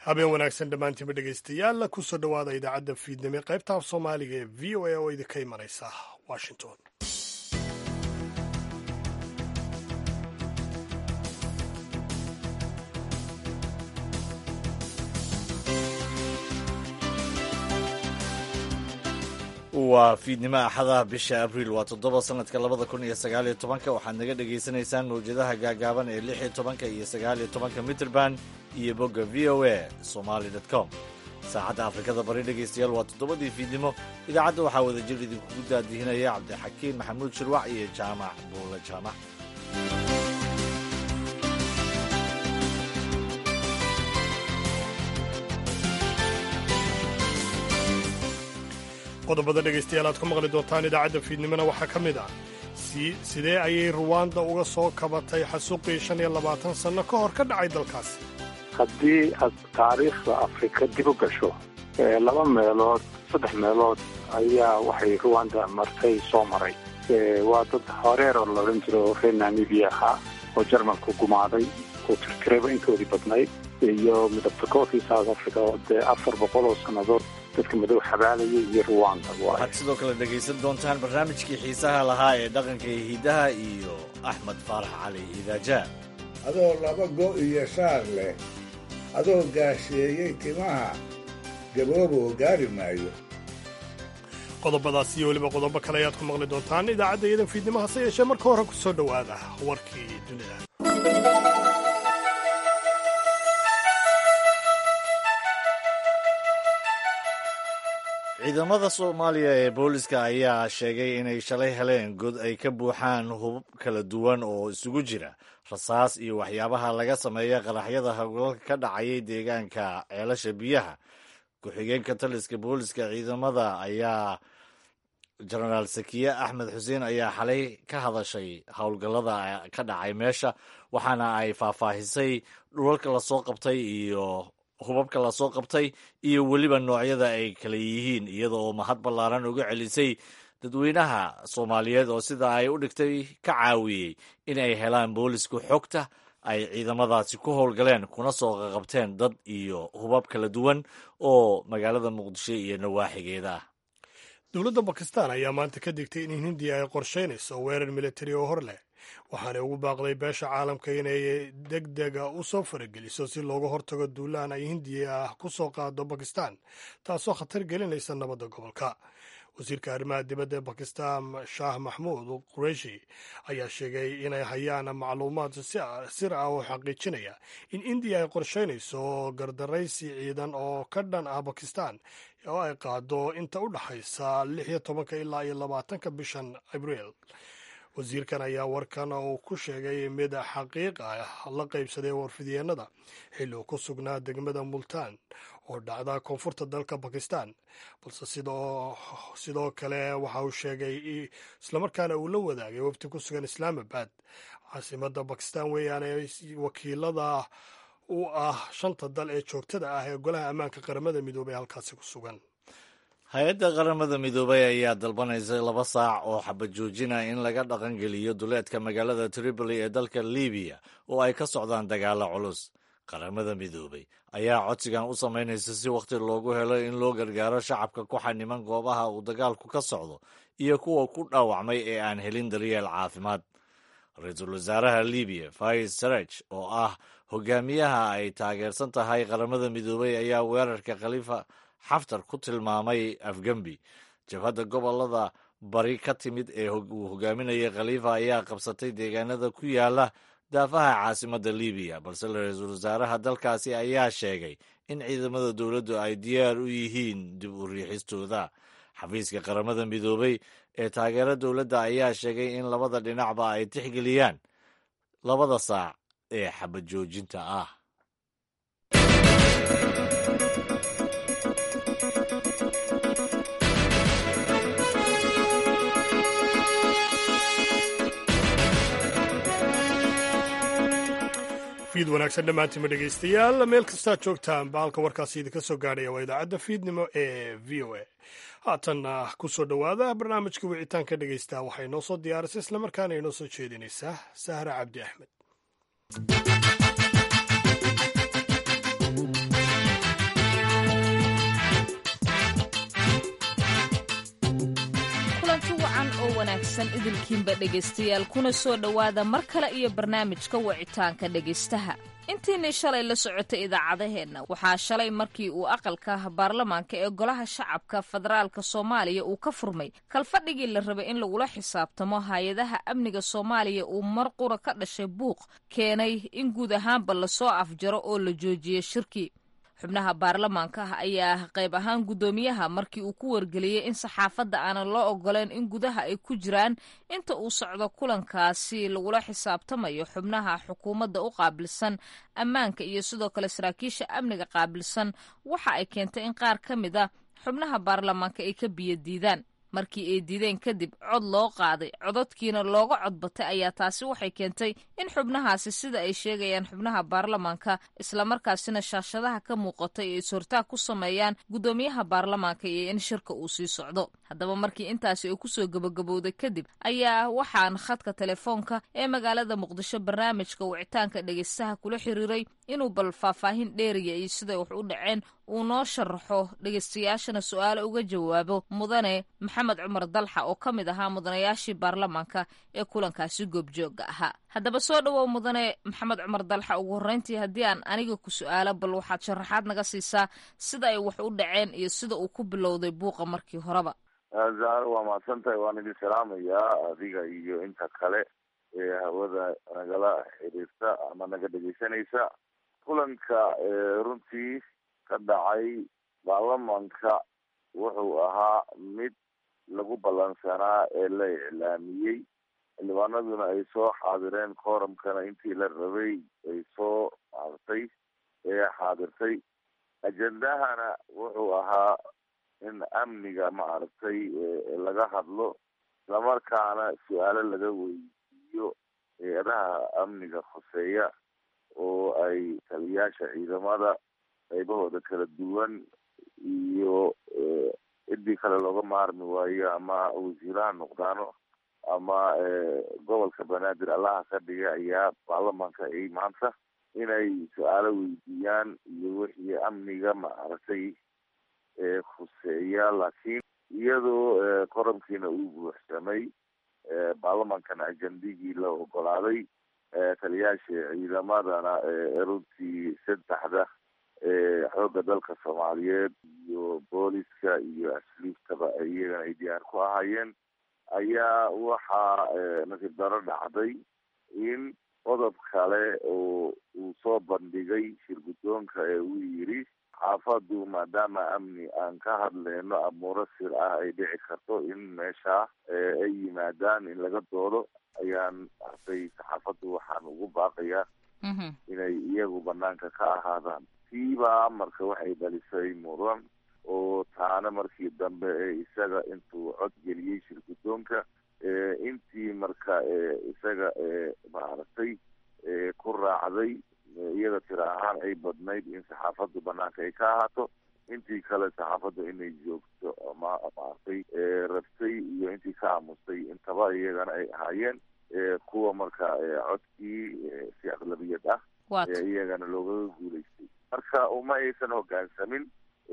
habeen wanaagsan dhammaantiinba dhegaystayaal kusoo dhowaada idaacadda fiidnimo qaybta af soomaaliga ee v o a oo idinka imanaysa washington waa fiidnimo axadaha bisha abriil waa toddoba sanadka labada kun iyo sagaaliyo tobanka waxaad naga dhagaysanaysaan mawjadaha gaagaaban ee lix iyo tobanka iyo sagaaliyo tobanka mitrband iyo bogga v o a somaly com saacadda afrikada bari dhegaystayaal waa toddobadii fiidnimo idaacadda waxaa wada jir idinkugu daadihinaya cabdixakiin maxamuud shirwac iyo jaamac buula jaamac qodobada dhegaystayaal aad ku maqli doontaan idaacadda fiidnimona waxaa ka mid ah sidee ayay ruwanda uga soo kabatay xasuuqii shan iyo labaatan sanno ka hor ka dhacay dalkaasi haddii aad taariikhda afrika dib u gasho laba meelood saddex meelood ayaa waxay ruwanda martay soo maray waa dad horeer oo laodhan jiro reer namibiya ahaa oo jarmalku gumaaday oo tirtirayba intoodii badnayd iyo midabta koorkii south africa oo dee afar boqol oo sannadood dadka madow xabaalaya iyo ruwanda waxaad sidoo kale dhegaysan doontaan barnaamijkii xiisaha lahaa ee dhaqanka iyo hidaha iyo axmed faarax cali idaaja adoo laba go iyo shaar leh adoo gaasheeyey timaha gabooboo gaari maayo qodobadaas iyo weliba qodobo kale ayaad ku maqli doontaan idaacadda iyadan fiidnimo hase yeeshee marka hore ku soo dhowaada warkii dunida ciidamada soomaaliya ee booliska ayaa sheegay inay shalay heleen god ay ka buuxaan hubab kala duwan oo isugu jira rasaas iyo waxyaabaha laga sameeya qaraxyada howlalka ka dhacayay deegaanka ceelasha biyaha ku-xigeenka taliska booliska ciidamada ayaa jenaraal sakiye axmed xuseen ayaa xalay ka hadashay howlgallada ka dhacay meesha waxaana ay faahfaahisay dhulalka lasoo qabtay iyo hubabka lasoo qabtay iyo weliba noocyada ay kala yihiin iyada oo mahad ballaaran uga celisay dadweynaha soomaaliyeed oo sida ay u dhigtay ka caawiyey in ay helaan boolisku xogta ay ciidamadaasi ku howlgaleen kuna soo qaqabteen dad iyo hubab kala duwan oo magaalada muqdisho iyo nawaaxigeeda ah dowladda bakistan ayaa maanta ka digtay in hindiya ay qorshaynayso weerar militari oo hor leh waxaanay ugu baaqday beesha caalamka inay deg dega u soo farageliso si looga hortago duulaan ay hindiya ah ku soo qaado bakistan taasoo khatar gelinaysa nabadda gobolka wasiirka arrimaha dibadda ee bakistan shaah maxmuud qureishi ayaa sheegay inay hayaan macluumaad sir ah oo xaqiijinaya in indiya ay qorshaynayso gardaraysi ciidan oo ka dhan ah bakistan oo ay qaado inta u dhaxaysa lix iyo tobanka ilaa iyo labaatanka bishan abriil wasiirkan ayaa warkan uu ku sheegay mid xaqiiq ah la qaybsaday warfidyeenada xilli uu ku sugnaa degmada multaan oo dhacda koonfurta dalka bakistan balse sidoo kale waxa uu sheegay islamarkaana uu la wadaagay wafti ku sugan islaamabad caasimada bakistan weeyaane wakiilada u ah shanta dal ee joogtada ah ee golaha ammaanka qaramada midoobay halkaasi ku sugan hay-adda qaramada midoobay ayaa dalbanaysa laba saac oo xabajoojina in laga dhaqangeliyo duleedka magaalada tripoli ee dalka libiya oo ay ka socdaan dagaalo culus qaramada midoobay ayaa codsigan u samaynaysa si wakhti loogu helo in loo gargaaro shacabka ku xaniman goobaha uu dagaalku ka socdo iyo kuwa ku dhaawacmay ee aan helin daryeel caafimaad ra-iisul wasaaraha libiya faiz saraj oo ah hogaamiyaha ay taageersan tahay qaramada midoobay ayaa weerarka khaliifa xaftar ku tilmaamay afgembi jabhadda gobolada bari ka timid ee uu hogaaminayay khaliifa ayaa qabsatay deegaanada ku yaala daafaha caasimadda libiya balse ra-iisul wasaaraha dalkaasi ayaa sheegay in ciidamada dowladdu ay diyaar u yihiin dib u riixistooda xafiiska qaramada midoobay ee taageera dowladda ayaa sheegay in labada dhinacba ay tixgeliyaan labada saac ee xabad joojinta ah fiid wanaagsan dhammaantiinma dhegaystayaal meel kastaa joogtaan baalka warkaasi idinka soo gaadhaya waa idaacadda fiidnimo ee v o a haatanna ku soo dhowaada barnaamijka wicitaanka dhegaysta waxay noo soo diyaarisay islamarkaana inoo soo jeedinaysaa sahra cabdi axmed wanaagsan idilkiinba dhegaystayaal kuna soo dhowaada mar kale iyo barnaamijka wicitaanka dhegaystaha intiinii shalay la socotay idaacadaheenna waxaa shalay markii uu aqalka baarlamaanka ee golaha shacabka federaalka soomaaliya uu ka furmay kalfadhigii la rabay in lagula xisaabtamo hay-adaha amniga soomaaliya uu mar qura ka dhashay buuq keenay in guud ahaanba lasoo afjaro oo la joojiyey shirkii xubnaha baarlamaanka ah ayaa qayb ahaan guddoomiyaha markii uu ku wargeliyey in saxaafadda aanan loo ogoleen in gudaha ay ku jiraan inta uu socdo kulankaasi lagula xisaabtamayo xubnaha xukuumadda u qaabilsan ammaanka iyo sidoo kale saraakiisha amniga qaabilsan waxa ay keentay in qaar ka mid a xubnaha baarlamaanka ay ka biyo diidaan markii ay diideen kadib cod loo qaaday cododkiina looga codbatay ayaa taasi waxay keentay in xubnahaasi sida ay sheegayaan xubnaha baarlamaanka islamarkaasina shaashadaha ka muuqatay ay is-hortaag ku sameeyaan guddoomiyaha baarlamaanka iyo in shirka uu sii socdo haddaba markii intaasi ay kusoo gabagabowday kadib ayaa waxaan khadka telefoonka ee magaalada muqdisho barnaamijka wicitaanka dhegaystaha kula xiriiray inuu bal faahfaahin dheeriya iyo siday wax u dhaceen uu noo sharaxo dhegaystayaashana su-aale uga jawaabo mudane maxamed cumar dalxa oo ka mid ahaa mudanayaashii baarlamaanka ee kulankaasi goobjooga ahaa haddaba soo dhowow mudane maxamed cumar dalxa ugu horreyntii haddii aan aniga ku su-aalo bal waxaad sharaxaad naga siisaa sida ay wax u dhaceen iyo sida uu ku bilowday buuqa markii horeba zahar waa mahadsan tahay waan idin salaamayaa adiga iyo inta kale ee hawada nagala xiriirta ama naga dhegeysanaysa kulanka runtii ka dhacay baarlamanka wuxuu ahaa mid lagu ballansanaa ee la iclaamiyey xildhibaanaduna ay soo xaadireen kooramkana intii la rabay ay soo maartay ee xaadirtay ajendahana wuxuu ahaa in amniga maaragtay laga hadlo islamarkaana su-aalo laga weydiiyo hay-adaha amniga khuseeya oo ay taliyaasha ciidamada qaybahooda kala duwan iyo ciddii kale looga maarmi waayo ama wasiiraha noqdaano ama gobolka banaadir allaha ka dhiga ayaa baarlamaanka ay maanta inay su-aalo weydiiyaan iyo wixii amniga maaragtay khuseeya laakiin iyadoo koramkiina uu buuxsamay baarlamaankana ajendigii la ogolaaday taliyaasha ciidamadana runtii saddexda xoogga dalka soomaaliyeed iyo booliska iyo asliiftaba iyagana ay diyaar ku ahaayeen ayaa waxaa nasiib daro dhacday in qodob kale oo uu soo bandhigay shir guddoonka ee uu yidhi xaafadu maadaama amni aan ka hadleyno amuuro sir ah ay dhici karto in meesha ay yimaadaan in laga doodo ayaan arday saxaafaddu waxaan ugu baaqayaa inay iyagu banaanka ka ahaadaan tiibaa marka waxay dhalisay muran oo taana markii dambe ee isaga intuu cod geliyey shir guddoonka intii marka isaga maaragtay ku raacday iyada tira ahaan ay badnayd in saxaafaddu banaanka ay ka ahaato intii kale saxaafaddu inay joogto ama maaragtay rabtay iyo intii ka aamustay intaba iyagana ay ahaayeen kuwa marka codkii si aqlabiyad ah iyagana loogaga guulaystay marka uma aysan hogaansamin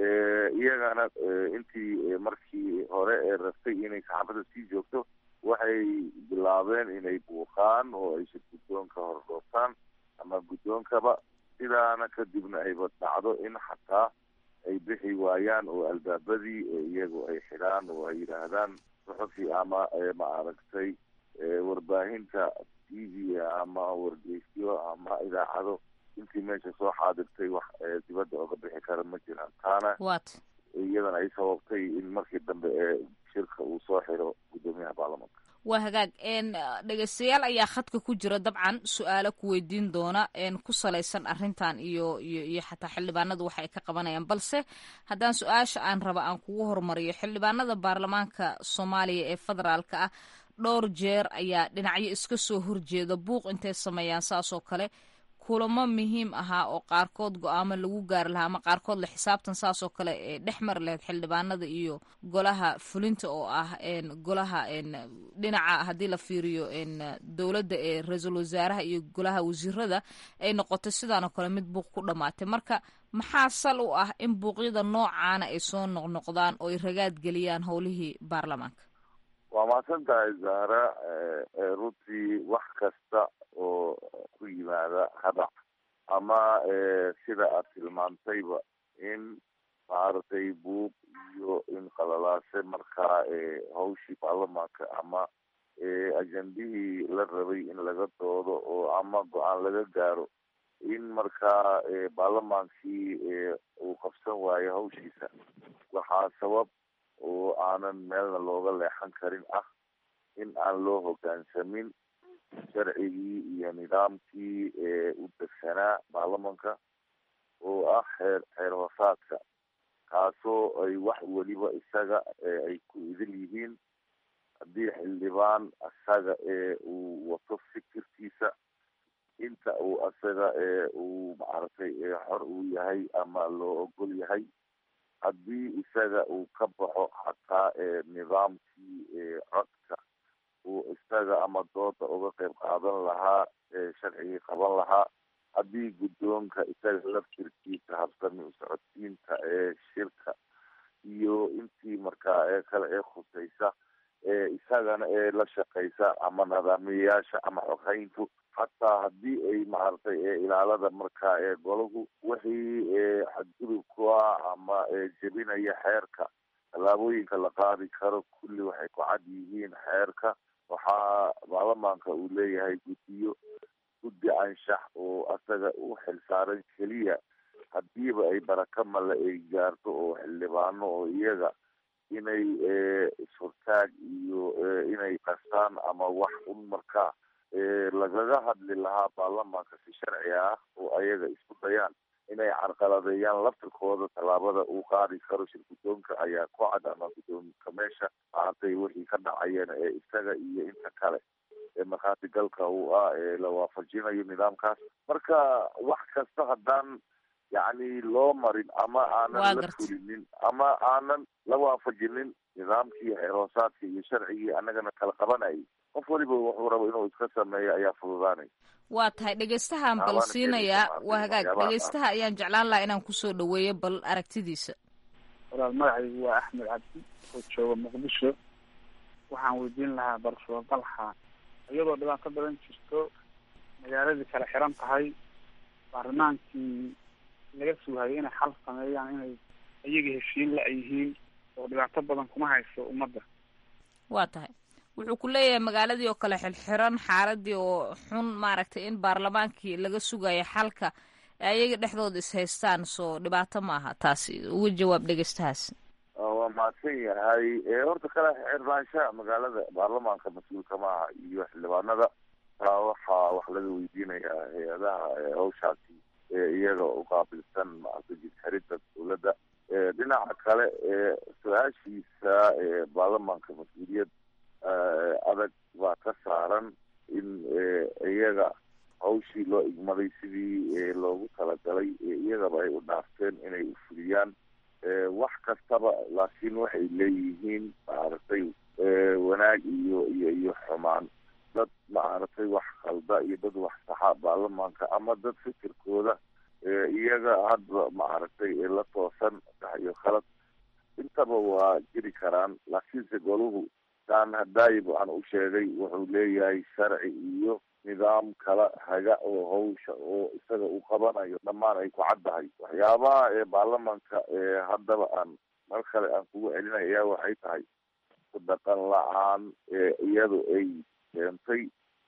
iyagana intii markii hore ee rabtay inay saxaafadda sii joogto waxay bilaabeen inay buuqaan oo ay shir guddoonka hordhooftaan ama guddoonkaba sidaana kadibna ayba dhacdo in xataa ay bixi waayaan oo albaabadii iyagu ay xidhaan oo ay yidhaahdaan suxufi ama maaragtay warbaahinta t v ama wargeysyo ama idaacado intii meesha soo xaadirtay wax dibadda oga bixi kara ma jiraan taana iyadana ay sababtay in markii dambe ee shirka uu soo xiro guddoomiyaha baarlamanka waa hagaag dhegeystayaal ayaa khadka ku jira dabcan su-aalo ku weydiin doona ku salaysan arrintan iyo iyo iyo xataa xildhibaanadu waxa ay ka qabanayaan balse haddaan su-aasha aan raba aan kugu hormariyo xildhibaanada baarlamaanka soomaaliya ee federaalka ah dhowr jeer ayaa dhinacyo iska soo horjeeda buuq intay sameeyaan saas oo kale kulamo muhiim ahaa oo qaarkood go-aamo lagu gaari lahaa ama qaarkood la xisaabtan saas oo kale ee dhex mari lahayd xildhibaanada iyo golaha fulinta oo ah golaha dhinaca haddii la fiiriyo dowladda ee ra-iisul wasaaraha iyo golaha wasiirada ay noqotay sidaan oo kale mid buuq ku dhammaatay marka maxaa sal u ah in buuqyada noocaana ay soo noqnoqdaan oo ay ragaad geliyaan howlihii baarlamaanka waa mahadsan tahay zahra runtii wax kasta oo ku yimaada hadac ama sida aad tilmaantayba in maaragtay buuq iyo in qalalaase markaa hawshii baarlamaanka ama ajendihii la rabay in laga doodo oo ama go-aan laga gaaro in markaa baarlamaankii uu qabsan waayo hawshiisa waxaa sabab oo aanan meelna looga leexan karin ah in aan loo hoggaansamin sharcigii iyo nidaamkii u degsanaa baarlamanka oo ah xeer xeer hoosaadka kaasoo ay wax weliba isaga ay ku idil yihiin haddii xildhibaan isaga uu wato fikirkiisa inta uu isaga uu maaragtay xor uu yahay ama loo ogol yahay haddii isaga uu ka baxo xataa nidaamkii codka uu isaga ama dooda uga qayb qaadan lahaa sharcigii qaban lahaa haddii guddoonka isaga laftirkiisa habsami usocodsiinta ee shirka iyo intii markaa ee kale ee khusaysa isagana ee la shaqaysa ama nidaamiyayaasha ama xoghayntu xataa haddii ay maaragtay ilaalada markaa ee golahu wixii xadgudub ku ah ama jebinaya xeerka tallaabooyinka la qaadi karo kulli waxay ku cad yihiin xeerka waxaa baarlamaanka uu leeyahay guddiyo guddi anshax oo asaga u xilsaaran keliya hadiiba ay baraka male ay gaarto oo xildhibaano oo iyaga inay ishortaag iyo inay qastaan ama wax un markaa lagaga hadli lahaa baarlamaanka si sharci ah oo ayaga isku dayaan inay carqaladeeyaan laftirkooda tallaabada uu qaadi karo shir guddoonka ayaa ku cad ama guddoonka meesha maaragtay wixii ka dhacayeen ee isaga iyo inta kale ee markhaati galka uu ah ee la waafajinayo nidaamkaas marka wax kasta haddaan yacni loo marin ama aanan la fulinin ama aanan la waafajinin nidaamkii xeer hoosaadka iyo sharcigii annagana kala qabanayay qof weliba wuxuu rabo inuu iska sameeyo ayaa fududaanay waa tahay dhegeystahaan bal siinayaa waa hagaag dhegeystaha ayaan jeclaan lahaa inaan kusoo dhaweeyo bal aragtidiisa walaal magacaygu waa axmed cabdi oo jooga muqdisho waxaan weydiin lahaa bal suuragalxa iyadoo dhibaato badan jirto magaaladii kala xiran tahay baarlamaankii laga sugayo inay xal sameeyaan inay iyaga heshiin la yihiin oo dhibaato badan kuma hayso ummadda waa tahay wuxuu ku leeyahay magaaladii oo kale xilxiran xaaladii oo xun maaragtay in baarlamaankii laga sugayo xalka ayaga dhexdooda is haystaan soo dhibaato ma aha taasi uga jawaab dhegeystahaas waa mahadsan yahay horta kala xirnaanshaha magaalada baarlamaanka mas-uulka maaha iyo xildhibaanada taa waxaa wax laga weydiinayaa hay-adaha hawshaasi iyaga uqaabilsan maaragtay jidxirida dowladda dhinaca kale su-aashiisa baarlamaanka mas-uuliyad adag baa ka saaran in iyaga hawshii loo igmaday sidii loogu talagalay iyagaba ay u dhaafteen inay u fuliyaan wax kastaba laakiin waxay leeyihiin maaragtay wanaag iyo iyo iyo xumaan dad maaragtay wax khalda iyo dad wax saxa baarlamaanka ama dad fikirkooda iyaga hadba maaragtay la toosan sax iyo khalad intaba waa jiri karaan laakiinse goluhu saan hadaayiba aan u sheegay wuxuu leeyahay sharci iyo nidaam kala haga oo hawsha oo isaga uu qabanayo dhammaan ay ku caddahay waxyaabaha ee baarlamaanka haddaba aan mar kale aan kugu celinay ayaa waxay tahay ku dhaqan la-aan iyadu ay keentay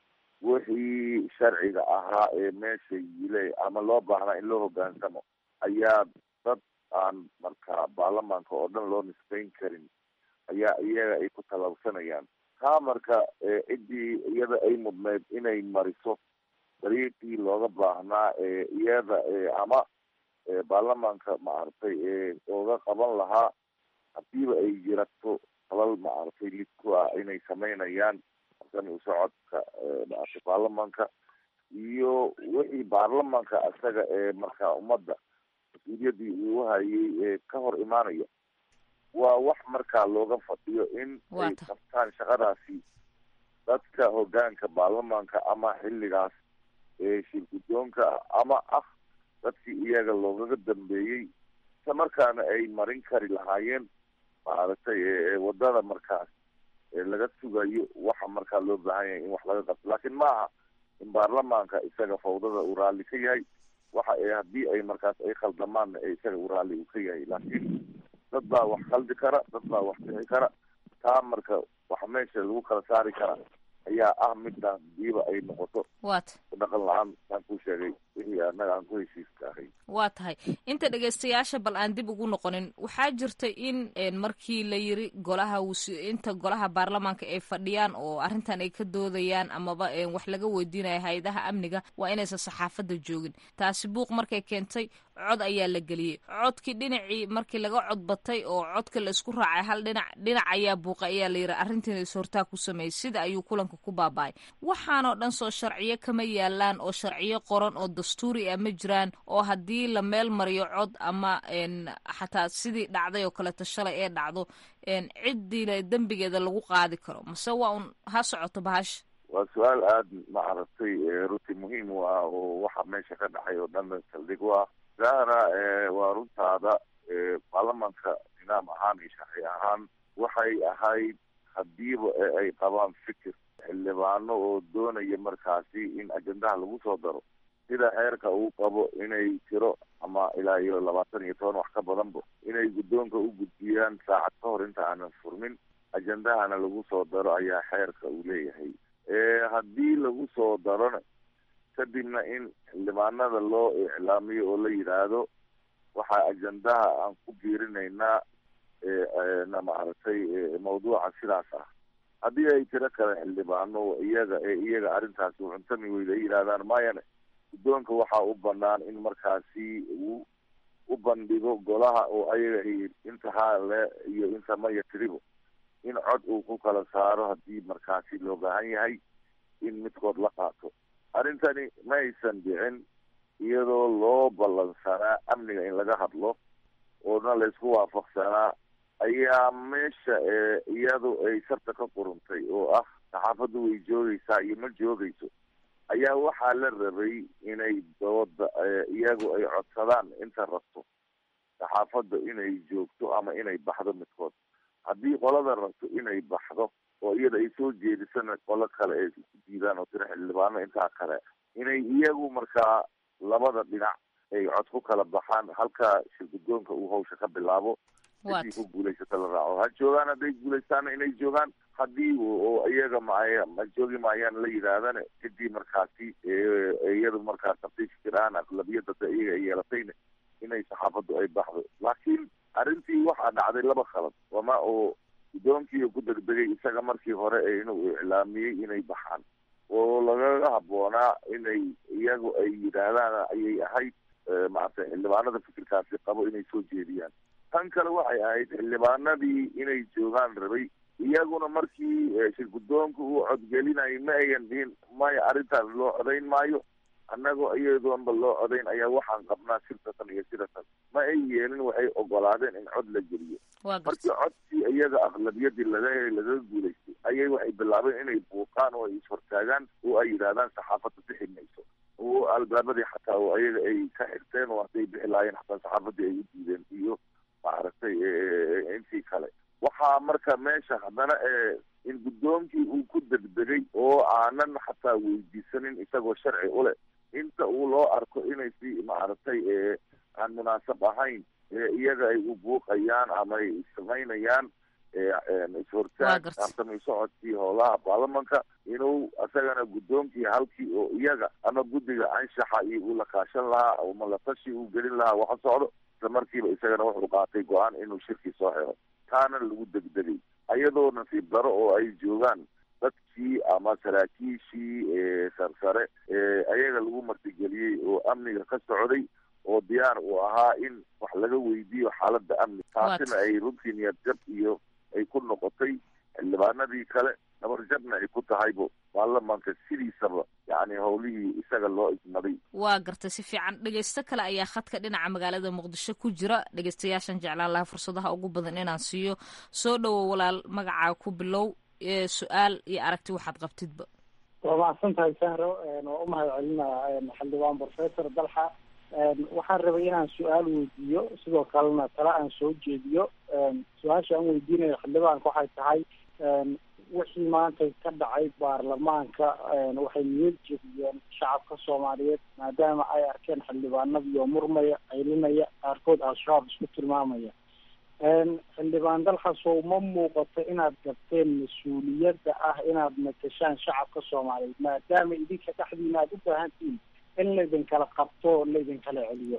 wixii sharciga ahaa ee meesha yile ama loo baahnaa in loo hoggaansamo ayaa dad aan marka baarlamaanka oo dhan loo nisbayn karin ayaa iyaga ay ku talabsanayaan taa marka ciddii iyada ay mudneyd inay mariso dariiqii looga baahnaa iyada ama baarlamaanka maaragtay ooga qaban lahaa hadiiba ay jirato falal maaragtay lid ku ah inay samaynayaan sami usocodka maaragtay baarlamaanka iyo wixii baarlamaanka isaga ee markaa ummadda mas-uuliyaddii uu hayay ka hor imaanaya waa wax markaa looga fadhiyo in ay qabtaan shaqadaasi dadka hoggaanka baarlamaanka ama xilligaas shir guddoonka ama ah dadkii iyaga loogaga dambeeyey isla markaana ay marin kari lahaayeen maaragtay wadada markaas laga sugayo waxa markaa loo baahan yahay in wax laga qabto laakiin ma aha in baarlamaanka isaga fawdada uu raalli ka yahay waxa haddii ay markaas ay khaldamaanna isaga uu raalli uu ka yahay laakiin dad baa wax khaldi kara dad baa wax bixi kara taa marka waxa meesha lagu kala saari kara ayaa ah midaan diiba ay noqoto wat dhaqan la-aan aan ku sheegay wixii annaga aan ku heshiiska ahay waa tahay inta dhegaystayaasha bal aan dib ugu noqonin waxaa jirta in markii la yiri golaha inta golaha baarlamaanka ay fadhiyaan oo arrintan ay ka doodayaan amaba wax laga weydiinaya hay-adaha amniga waa inaysan saxaafadda joogin taasi buuq markay keentay cod ayaa la geliyey codkii dhinacii markii laga codbatay oo codka la isku raacay hal dhinac dhinac ayaa buuqa ayaa la yiri arrintiina is-hortaa ku sameeyey sida ayuu kulanka ku baaba-ay waxaanoo dhan soo sharciyo kama yaalaan oo sharciyo qoran oo dastuuri ah ma jiraan oo haddii la meel mariyo cod ama xataa sidii dhacday oo kaleeto shalay ee dhacdo ciddiina dembigeeda lagu qaadi karo mase waa un ha socoto bahasha waa su-aal aada maaragtay runtii muhiim u ah oo waxa meesha ka dhacay oo dhan saldhig u ah zahra waa runtaada baarlamaanka nidaam ahaan iyo sharci ahaan waxay ahayd hadiiba ay qabaan fikir xildhibaano oo doonaya markaasi in ajendaha lagu soo daro sida xeerka uu qabo inay tiro ama ilaa iyo labaatan iyo toban wax ka badanba inay guddoonka u gudbiyaan saacad ka hor inta aanan furmin ajendahana lagu soo daro ayaa xeerka uu leeyahay haddii lagu soo darona kadibna in xildhibaanada loo iclaamiyo oo la yidhaahdo waxaa ajendaha aan ku biirinaynaa na maaragtay mawduuca sidaas ah haddii ay tiro kale xildhibaano iyaga ee iyaga arrintaasi cuntami weyda ay yidhahdaan mayane guddoonka waxaa u banaan in markaasi uu u bandhigo golaha oo ayaga inta haale iyo inta maya tiribo in cod uu ku kala saaro haddii markaasi loo baahan yahay in midkood la qaato arrintani ma aysan dhicin iyadoo loo ballansanaa amniga in laga hadlo oona laysku waafaqsanaa ayaa meesha iyadu ay sarta ka quruntay oo ah saxaafaddu way joogaysaa iyo ma joogayso ayaa waxaa la rabay inay dooda iyagu ay codsadaan inta rabto saxaafadda inay joogto ama inay baxdo midkood haddii qolada rabto inay baxdo oo iyada ay soo jeedisana qolo kale ay ku diidaan oo tiro xildhibaano intaa kale inay iyagu markaa labada dhinac ay cod ku kala baxaan halka shirguddoonka uu hawsha ka bilaabo hadii ku guulaysata la raaco ha joogaan hadday guulaystaana inay joogaan haddii oo iyaga maaya ma joogi maayaan la yidhaahdana cidii markaasi iyadu markaa tartiib fikir ahaan aqlabiyada da iyaga ay yeelatayna inay saxaafaddu ay baxdo laakiin arrintii waxaa dhacday laba khalad wama oo guddoonkii ku degdegay isaga markii hore inuu iclaamiyey inay baxaan oo lagaga habboonaa inay iyagu ay yidhaahdaan ayay ahayd maaragtay xildhibaanada fikirkaasi qabo inay soo jeediyaan tan kale waxay ahayd xildhibaanadii inay joogaan rabay iyaguna markii shirguddoonka uu codgelinayay ma ayan dhihin maya arrintaas loo codayn maayo annagoo iyadoonba loo codayn ayaa waxaan qabnaa sirtatan iyo siratan ma ay yeelin waxay ogolaadeen in cod la geliyo markii codkii iyaga aqlabiyadii laga lagaga guulaystay ayay waxay bilaabeen inay buuqaan oo ay ishortaagaan oo ay yidhahdaan saxaafadda bixi mayso oo albaabadii xataa oo iyaga ay ka xirteen oo hadday bixi lahaayeen xataa saxaafadii ay u diideen iyo maaragtay intii kale waxaa marka meesha haddana in guddoonkii uu ku degdegay oo aanan xataa weydiisanin isagoo sharci u leh inta uu loo arko inay si maaragtay aan munaasab ahayn iyaga ay u buuqayaan ama ay samaynayaan ishortaag tartamay socodkii howlaha baarlamanka inuu isagana guddoonkii halkii oo iyaga ama guddiga anshaxa iyo uu la kaashan lahaa ama latashi uu gelin lahaa waxa socdo isla markiiba isagana wuxuu qaatay go-aan inuu shirkii soo xiro taana lagu degdegay ayadoo nasiib daro oo ay joogaan dadkii ama saraakiishii sarsare ayaga lagu martigeliyey oo amniga ka socday oo diyaar uu ahaa in wax laga weydiiyo xaaladda amni taasina ay runtii niyad jab iyo ay ku noqotay xildhibaanadii kale nabarjabna ay ku tahaybo baarlamaanka sidiisaba yacni howlihii isaga loo igmaday waa gartay si fiican dhegeysto kale ayaa khadka dhinaca magaalada muqdisho ku jira dhegeystayaashan jeclaan lahaa fursadaha ugu badan inaan siiyo soo dhowow walaal magacaa ku bilow su-aal iyo aragti waxaad qabtidba waa mahadsan tahay sahro waa u mahad celinaa xildhibaan professor dalxa waxaan rabay inaan su-aal weydiiyo sidoo kalena tala aan soo jeediyo su-aasha aan weydiinayo xildhibaanka waxay tahay wixii maanta ka dhacay baarlamaanka waxay niyad jebiyeen shacabka soomaaliyeed maadaama ay arkeen xildhibaanadiioo murmaya qaylinaya qaarkood al-shabaab isku tilmaamaya xildhibaan dalxasow ma muuqato inaad gabteen mas-uuliyadda ah inaad matashaan shacabka soomaaliyeed maadaama idinka dhexdiina aad u baahantihiin in laydinkala qabto laydinkala celiyo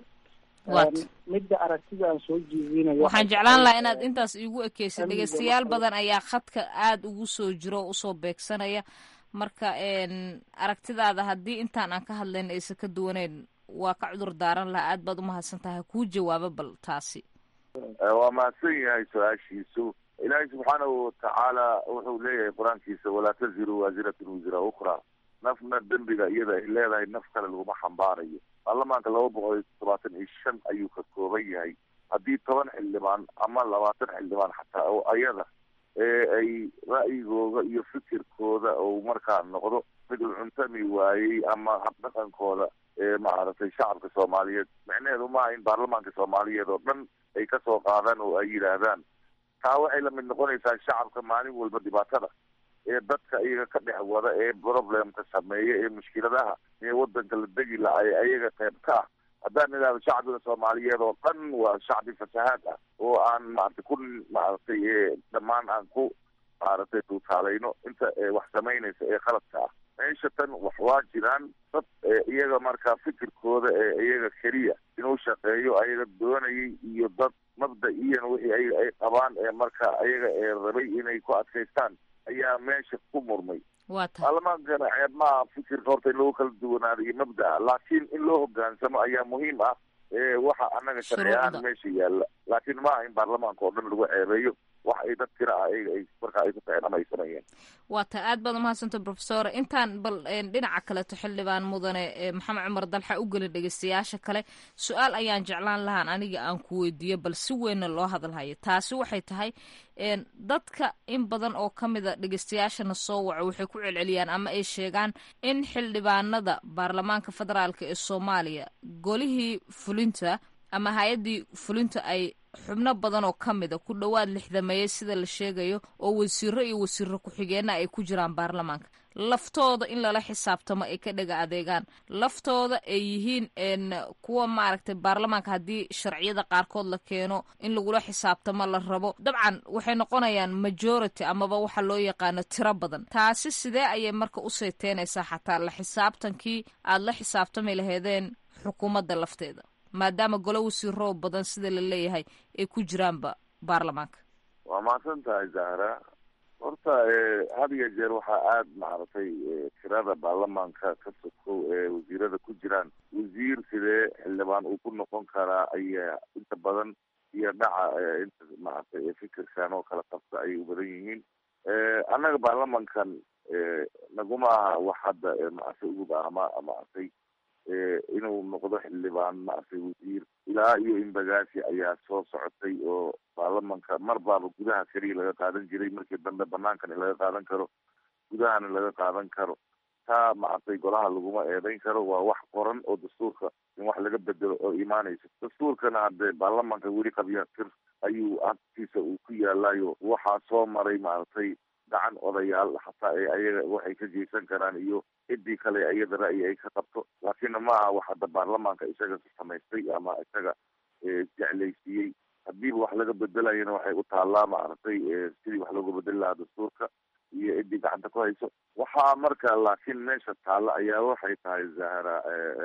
midda aragtida aan soo jeedinayo waxaan jeclaan lahaa inaad intaas iigu ekeysid dhegeystayaal badan ayaa khadka aada ugu soo jiro oo usoo beegsanaya marka aragtidaada haddii intaan aan ka hadlayn aysan ka duwaneyn waa ka cudur daaran lahaa aad baad umahadsan tahay kuu jawaabo bal taasi waa mahadsan yahay su-aashiisu ilaahay subxaanahu watacaala wuxuu leeyahay qur-aankiisa walaa taziru waasiratun wisra ukra nafna dembiga iyada ay leedahay naf kale laguma xambaarayo baarlamaanka laba boqol iyo todobaatan iyo shan ayuu ka kooban yahay haddii toban xildhibaan ama labaatan xildhibaan xataa oo ayada ee ay ra'yigooda iyo fikirkooda ou markaa noqdo mid u cuntami waayey ama habdhaqankooda ee maaragtay shacabka soomaaliyeed micnaheedu maaha in baarlamaanka soomaaliyeed oo dhan ay kasoo qaadaan oo ay yidhaahdaan taa waxay lamid noqonaysaa shacabka maalin walba dhibaatada ee dadka iyaga ka dhex wada ee problemka sameeya ee mushkiladaha ee wadanka la degi laha ee ayaga qayb ka ah haddaan idhahdo shacbiga soomaaliyeed oo dhan waa shacbi fasahaad ah oo aan maaragtay ku maaragtay dhammaan aan ku maaragtay tuutaalayno inta wax samaynaysa ee qaladka ah meesha tan wax waa jiraan dad iyaga markaa fikirkooda ee iyaga keliya inuu shaqeeyo ayaga doonayay iyo dad mabda-iyan wixii ayaga ay qabaan ee marka ayaga ee rabay inay ku adkaystaan ayaa meesha ku murmay baarlamaankana ceeb maaha fikirka horta in lagu kala duwanaado iyo mabdaa laakiin in loo hogaansamo ayaa muhiim ah waxa annaga sharci ahaan meesha yaalla laakiin maaha in baarlamaanka oo dhan lagu ceebeeyo wax ay dad tira ah ayaga ay marka ay ku taceen ama ay sameeyeen waa ta aad baad umahadsanta profesor intaan bal dhinaca kaleto xildhibaan mudane maxamed cumar dalxa u gelin dhegeystayaasha kale su-aal ayaan jeclaan lahaan aniga aan ku weydiiyo bal si weynna loo hadalhayo taasi waxay tahay dadka in badan oo ka mida dhegeystayaashana soo waco waxay ku celceliyaan ama ay sheegaan in xildhibaanada baarlamaanka federaalka ee soomaaliya golihii fulinta ama hay-addii fulinta ay xubno badan oo ka mida ku dhowaad lixdameeye sida la sheegayo oo wasiiro iyo wasiiro ku-xigeenna ay ku jiraan baarlamaanka laftooda in lala xisaabtamo ay ka dhega adeegaan laftooda ay yihiin kuwa maaragtay baarlamaanka haddii sharciyada qaarkood la keeno in lagula xisaabtamo la rabo dabcan waxay noqonayaan majority amaba waxa loo yaqaano tiro badan taasi sidee ayay marka u sayteynaysaa xataa la xisaabtankii aada la xisaabtami laheedeen xukuumadda lafteeda maadaama golo wasiiroo badan sida la leeyahay ay ku jiraanba baarlamaanka waa mahadsan tahay zahra horta had iyo jeer waxaa aada maaragtay tirada baarlamaanka ka sokow ee wasiirada ku jiraan wasiir sidee xildhibaan uu ku noqon karaa ayaa inta badan iyo dhaca inta maaragtay fikirkan oo kala qabta ayay u badan yihiin annaga baarlamankan naguma aha wax hadda maaragtay ugub ah ma maaragtay inuu noqdo xildhibaan maaragtay wasiir ilaa iyo imbagaasi ayaa soo socotay oo baarlamanka mar baaba gudaha keliya laga qaadan jiray markii dambe banaankana laga qaadan karo gudahana laga qaadan karo taa maaragtay golaha laguma eedeyn karo waa wax qoran oo dastuurka in wax laga bedelo oo imaanayso dastuurkana hadde baarlamanka weli qabya tir ayuu agtiisa uu ku yaalayo waxaa soo maray maaragtay gacan odayaal xataa ee ayaga waxay ka geysan karaan iyo ciddii kale iyada ra'yi ay ka qabto laakiinna ma aha wax hadda baarlamaanka isaga samaystay ama isaga jeclaysiiyey hadiiba wax laga bedelayana waxay u taallaa maaragtay sidii wax looga bedeli lahaa dastuurka iyo ciddii gacanta ku hayso waxaa marka laakiin meesha taalla ayaa waxay tahay zahra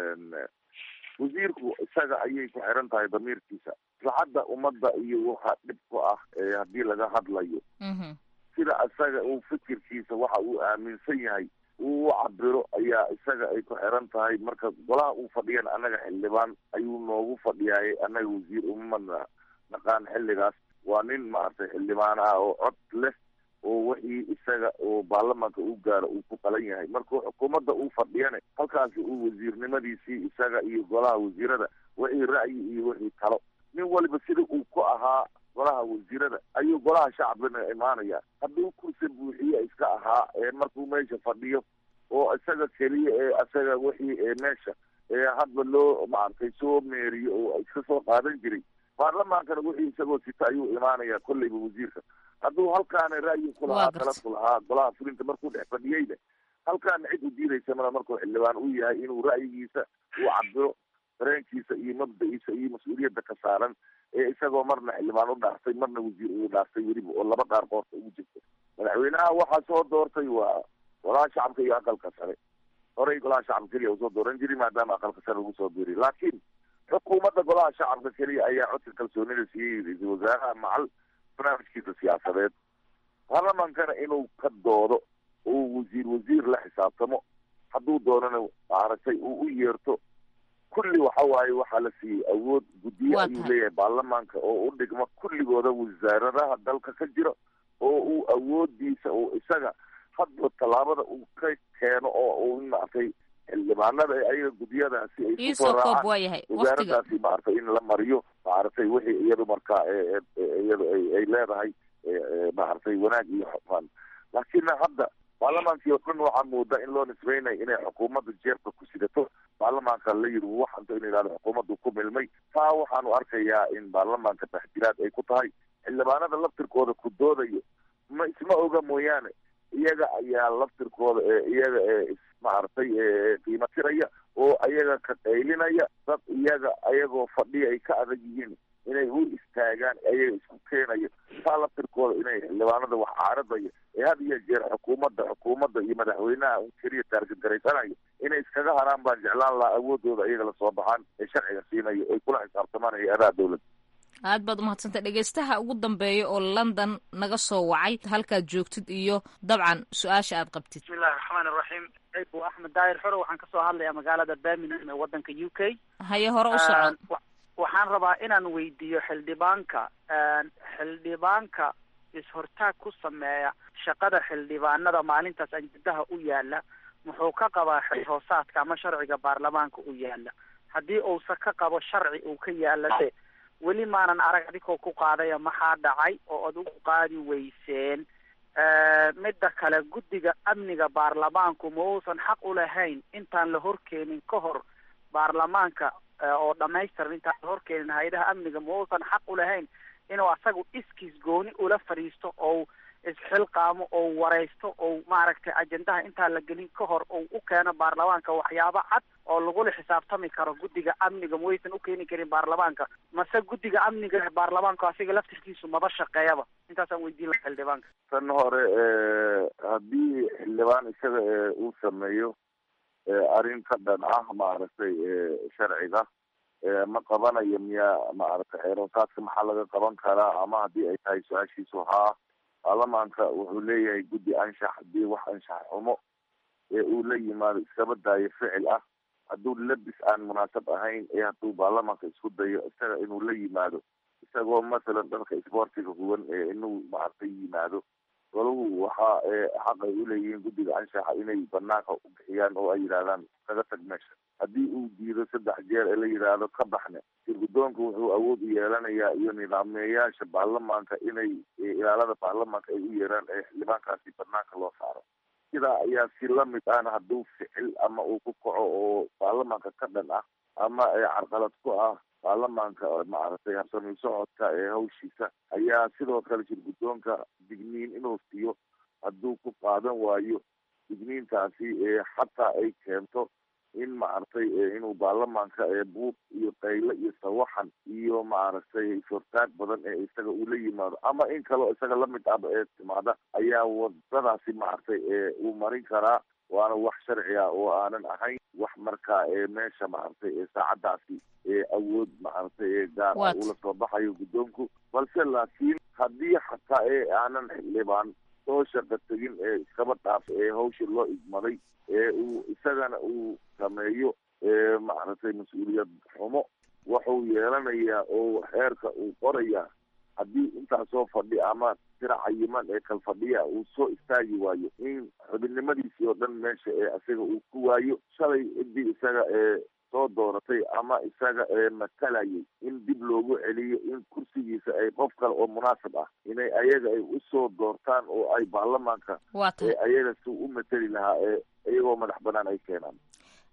wasiirku isaga ayay ku xiran tahay damiirkiisa maslaxadda ummadda iyo waxa dhib ku ah haddii laga hadlayo sida isaga uu fikirkiisa waxa uu aaminsan yahay uu u cabiro ayaa isaga ay ku xiran tahay marka golaha uu fadhiyan annaga xildhibaan ayuu noogu fadhiyaayay annaga wasiir uma naqaan xilligaas waa nin maaragtay xildhibaan ah oo cod leh oo wixii isaga oo baarlamaanka u gaaro uu ku qalan yahay markuu xukuumadda uu fadhiyane halkaasi uu wasiirnimadiisii isaga iyo golaha wasiirada wixii ra'yi iyo wixii talo nin waliba sida uu ku ahaa golaha wasiirada ayuu golaha shacbina imaanaya hadduu kursi buuxiye iska ahaa ee markuu meesha fadhiyo oo isaga keliya ee isaga wixii meesha ee hadba loo maaragtay soo meeriyo oo iska soo qaadan jiray baarlamaankana wixii isagoo sita ayuu imaanayaa kolleyba wasiirka hadduu halkaana ra'yi ku lahaa tala ku lahaa golaha fulinta markuu dhex fadhiyeyna halkaana cid u diidaysa mala markuu xildhibaan u yahay inuu ra'yigiisa u cabiro dareenkiisa iyo mabda-iisa iyo mas-uuliyadda ka saaran ee isagoo marna xildhibaan u dhaaftay marna wasiir uu dhaaftay weliba oo laba dhaar qoorta ugu jirta madaxweynaha waxaa soo doortay waa golaha shacabka iyo aqalka sare horey golaha shacabka keliya usoo dooran jiri maadaama aqalka sare lagu soo biiriy laakiin xukuumadda golaha shacabka keliya ayaa codka kalsoonida siiyey ra-iisul wasaaraha macal barnaamijkiisa siyaasadeed baarlamaankana inuu ka doodo oo wasiir wasiir la xisaabtamo hadduu doonana maaragtay uu u yeerto kulli waxa waaye waxaa la siiyey awood guddiye ayuu leeyahay baarlamaanka oo u dhigma kulligooda wasaaradaha dalka ka jira oo uu awoodiisa uu isaga hadba tallaabada uu ka keeno oo uu maaragtay xildhibaanada ayaga guddiyadaasi ay kusoo raacaan wasaaradaasi maaragtay in la mariyo maaragtay wixii iyadu markaa iyadu ay leedahay maaragtay wanaag iyo xufaan laakiin hadda baarlamaankii oo dhan waxaa moodaa in loo nisbeynayo inay xukuumadda jeebka ku sidato baarlamaanka la yiri waxanto in yidhahdo xukuumaddu ku milmay taa waxaanu arkayaa in baarlamaanka taxjiraad ay ku tahay xildhibaanada laftirkooda ku doodayo ma isma oga mooyaane iyaga ayaa laftirkooda ee iyaga ee maaragtay qiimo tiraya oo ayaga ka qaylinaya dad iyaga ayagoo fadhiya ay ka adag yihiin inay u istaagaan ayaga isku keenayo taa laftirkooda inay xildhibaanada wax caaradaya ee had iyo jeer xukuumadda xukuumadda iyo madaxweynaha un keliya taargagaraysanayo inay iskaga haraan baan jeclaan lahaa awoodooda iyaga lasoo baxaan ee sharciga siinayo ay kula xisaabtamaan hay-adaha dowladda aad baad umahadsantay dhegeystaha ugu dambeeya oo london naga soo wacay halkaad joogtid iyo dabcan su-aasha aad qabtid bismillahi raxmaan iraxiim bu axmed daahir xoro waxaan kasoo hadlayaa magaalada birmingham ee wadanka u k haye hore u socon waxaan rabaa inaan weydiiyo xildhibaanka xildhibaanka is-hortaag ku sameeya shaqada xildhibaanada maalintaas anjadaha u yaala muxuu ka qabaa xilhoosaadka ama sharciga baarlamaanka u yaala haddii uusa ka qabo sharci uu ka yaala de weli maanan arag adigoo ku qaadaya maxaa dhacay oo ad ugu qaadi weyseen midda kale guddiga amniga baarlamaanku ma uusan xaq u lahayn intaan la horkeenin ka hor baarlamaanka oo dhamaystiran intaan la horkeenin hay-adaha amniga ma uusan xaq u lahayn inuu asagu iskiis gooni ula fadhiisto ou isxilqaamo ou wareysto ou maaragtay ajendaha intaan la gelin ka hor ou u keeno baarlamaanka waxyaabo cad oo lagula xisaabtami karo guddiga amniga ma waysan u keeni karin baarlamaanka mase guddiga amniga ee baarlamaanku asiga laftirkiisu maba shaqeeyaba intaasaan weydiin laha xildhibaanka tan hore haddii xildhibaan isaga uu sameeyo arrin ka dhan ah maaragtay sharciga ma qabanayo miyaa maaragtay xeeroosaadka maxaa laga qaban karaa ama haddii ay tahay su-aashiisu haa baarlamaanka wuxuu leeyahay guddi anshax haddii wax anshax xumo ee uu la yimaado iskaba daayo ficil ah hadduu labis aan munaasab ahayn ee hadduu baarlamaanka isku dayo isaga inuu la yimaado isagoo masalan dharka isboortiga huwan ee inuu maaragtay yimaado golahu waxa xaq ay uleeyihiin guddiga anshaxa inay banaanka u bixiyaan oo ay yidhahdaan kaga tag meesha haddii uu diido saddex jeer ee la yidhaahdo ka baxne sirgudoonka wuxuu awood u yeelanayaa iyo nidaamyayaasha baarlamaanka inay ilaalada baarlamaanka ay u yeeraan ee xildhibaankaasi banaanka loo saaro sidaa ayaa si lamid ahna hadduu ficil ama uu ku kaco oo baarlamaanka ka dhan ah ama carqalad ku ah baarlamaanka maaragtay habsami socodka ee hawshiisa ayaa sidoo kale shirgudoonka digniin inuu siiyo hadduu ku qaadan waayo digniintaasi xataa ay keento in maaragtay inuu baarlamaanka buuq iyo qaylo iyo sawaxan iyo maaragtay is-hortaag badan ee isaga uu la yimaado ama in kaleo isaga lamid ahba ee timaada ayaa wadadaasi maaragtay uu marin karaa waana wax sharci ah oo aanan ahayn wax markaa meesha maaragtay saacadaasi awood maaragtay gaar ah ula soo baxayo guddoonku balse laakiin haddii xataa ee aanan xildhibaan soo shaqa tegin ee iskaba dhaaf ee hawsha loo igmaday ee uu isagana uu sameeyo maaragtay mas-uuliyad xumo wuxuu yeelanayaa oo xeerka uu qorayaa haddii intaasoo fadhi ama tira cayiman ee kal fadhiya uu soo istaagi waayo in xubinnimadiisii oo dhan meesha ee isaga uu ku waayo shalay ciddii isaga ee soo dooratay ama isaga ee matalayay in dib loogu celiyo in kursigiisa ay qof kale oo munaasib ah inay ayaga ay usoo doortaan oo ay baarlamaanka ee ayaga si u mateli lahaa ee iyagoo madax banaan ay keenaan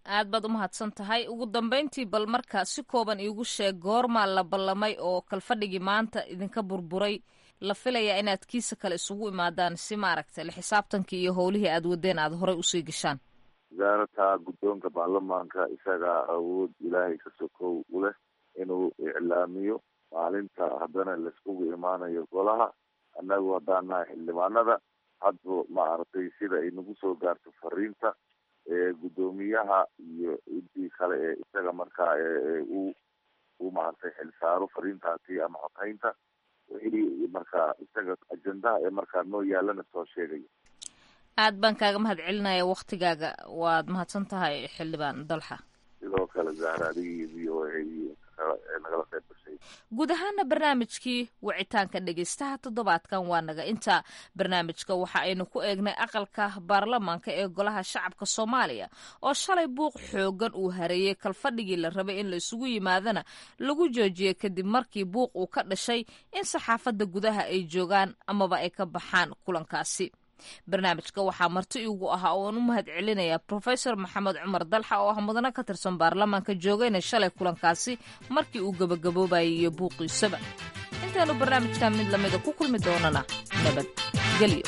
aad baad u mahadsan tahay ugu dambeyntii bal marka si kooban iigu sheeg goormaa la ballamay oo kalfadhigii maanta idinka burburay la filayaa inaad kiisa kale isugu imaadaan si maaragtay la xisaabtankii iyo howlihii aad wadeen aad horey usii gashaan wasaarata guddoonka baarlamaanka isagaa awood ilaahay ka sokow u leh inuu iclaamiyo maalinta haddana laiskugu imaanayo golaha annagu haddaan nahay xildhibaanada hadba maaragtay sida ay nagu soo gaarto fariinta ee guddoomiyaha iyo intii kale ee isaga markaa u u maaragtay xilsaaro fariintaasi ama xotaynta wixii markaa isaga ajendaha ee markaa noo yaalana soo sheegaya aad baan kaaga mahad celinaya waktigaaga waad mahadsan tahay xildhibaan dalxa sidoo kale zahra adigii v o a ee nagala qayb gashay guud ahaana barnaamijkii wicitaanka dhegeystaha toddobaadkan waa naga inta barnaamijka waxa aynu ku eegnay aqalka baarlamaanka ee golaha shacabka soomaaliya oo shalay buuq xoogan uu hareeyey kalfadhigii la rabay in la isugu yimaadana lagu joojiyey kadib markii buuq uu ka dhashay in saxaafadda gudaha ay joogaan amaba ay ka baxaan kulankaasi barnaamijka waxaa marti igu ahaa ooan u mahad celinayaa profesor maxamed cumar dalxa oo ah mudano ka tirsan baarlamaanka joogayna shalay kulankaasi markii uu gabagaboobayay iyo buuqiisaba intaanu barnaamijkan mid lamida ku kulmi doonana nabadgelyo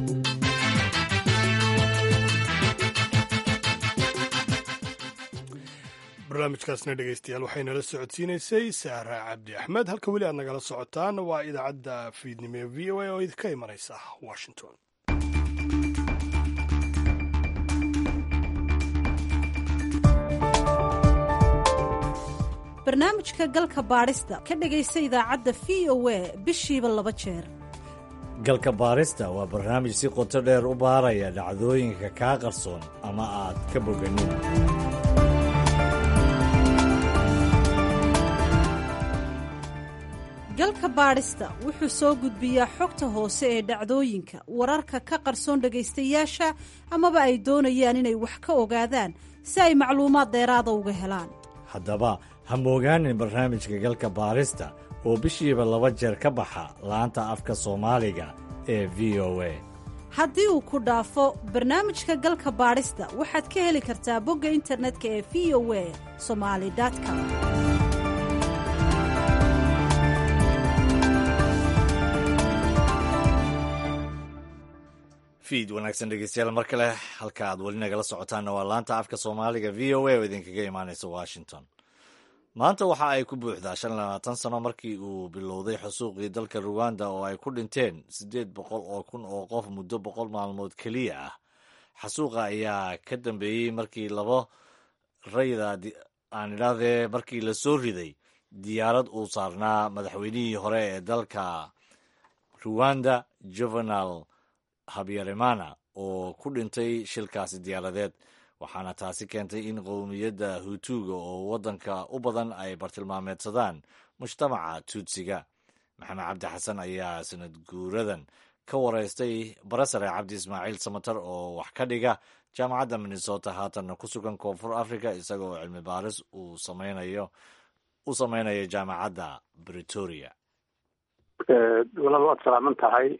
barnaamijkaasna dhegeystayaal waxaynala socodsiinaysay saara cabdi axmed halka weli aad nagala socotaan waa idaacadda fiidnimo ee v o a oo idinka imanaysa washington barnaamijka galka baadhista ka dhegaysa idaacadda v o a bishiiba laba jeer galka baarista waa barnaamij si qoto dheer u baaraya dhacdooyinka kaa qarsoon ama aad ka boganin galka baadhista wuxuu soo gudbiyaa xogta hoose ee dhacdooyinka wararka ka qarsoon dhegaystayaasha amaba ay doonayaan inay wax ka ogaadaan si ay macluumaad dheeraada uga helaan haddaba ha moogaanin barnaamijka galka baarista oo bishiiba laba jeer ka baxa laanta afka soomaaliga ee v o a haddii uu ku dhaafo barnaamijka galka baadhista waxaad ka heli kartaa bogga internetka ee v o a somali com fiid wanaagsan dhegeystayaal mar kale halka aad weli nagala socotaanna waa laanta afka soomaaliga v o a oo idinkaga imaanaysa washington maanta waxa ay ku buuxdaa shan labaatan sano markii uu bilowday xusuuqii dalka ruwanda oo ay ku dhinteen siddeed boqol oo kun oo qof muddo boqol maalmood keliya ah xasuuqa ayaa ka dambeeyey markii labo rayda aan idhaahdee markii la soo riday diyaarad uu saarnaa madaxweynihii hore ee dalka ruwanda juvenal habyarimana oo ku dhintay shilkaasi diyaaradeed waxaana taasi keentay in qowmiyadda hutuuga oo waddanka u badan ay bartilmaameedsadaan mujtamaca tuutsiga maxamed cabdi xasan ayaa sanad guuradan ka wareystay barasare cabdi ismaaciil samatar oo wax ka dhiga jaamacadda minnesota haatanna ku sugan koonfur africa isaga oo cilmi baaris uu samaynayo u sameynaya jaamacadda bretoria walaal waad salaaman tahay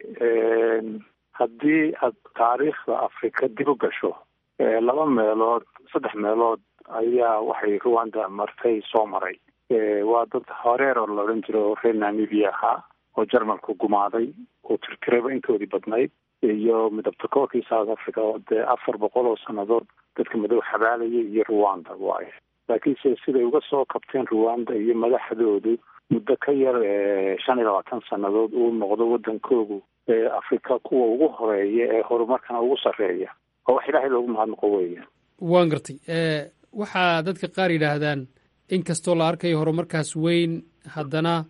haddii aad taariikhda afrika dib u gasho laba meelood saddex meelood ayaa waxay ruwanda martay soo maray waa dad horeer oo la odhan jiro oo reer namibia ahaa oo jarmalku gumaaday oo tirtiraba intoodii badnayd iyo midabtakoorkii south africa oo dee afar boqol oo sannadood dadka madow xabaalayay iyo ruwanda waay laakiinse siday uga soo kabteen ruwanda iyo madaxdoodu muddo ka yar shan iyo labaatan sannadood uu noqdo waddankoogu afrika kuwa ugu horeeya ee horumarkana ugu sarreeya oo wax ilaahay loogu mahadnaqo weeya waan gartay waxaa dadka qaar yidhaahdaan in kastoo la arkayo horumarkaas weyn haddana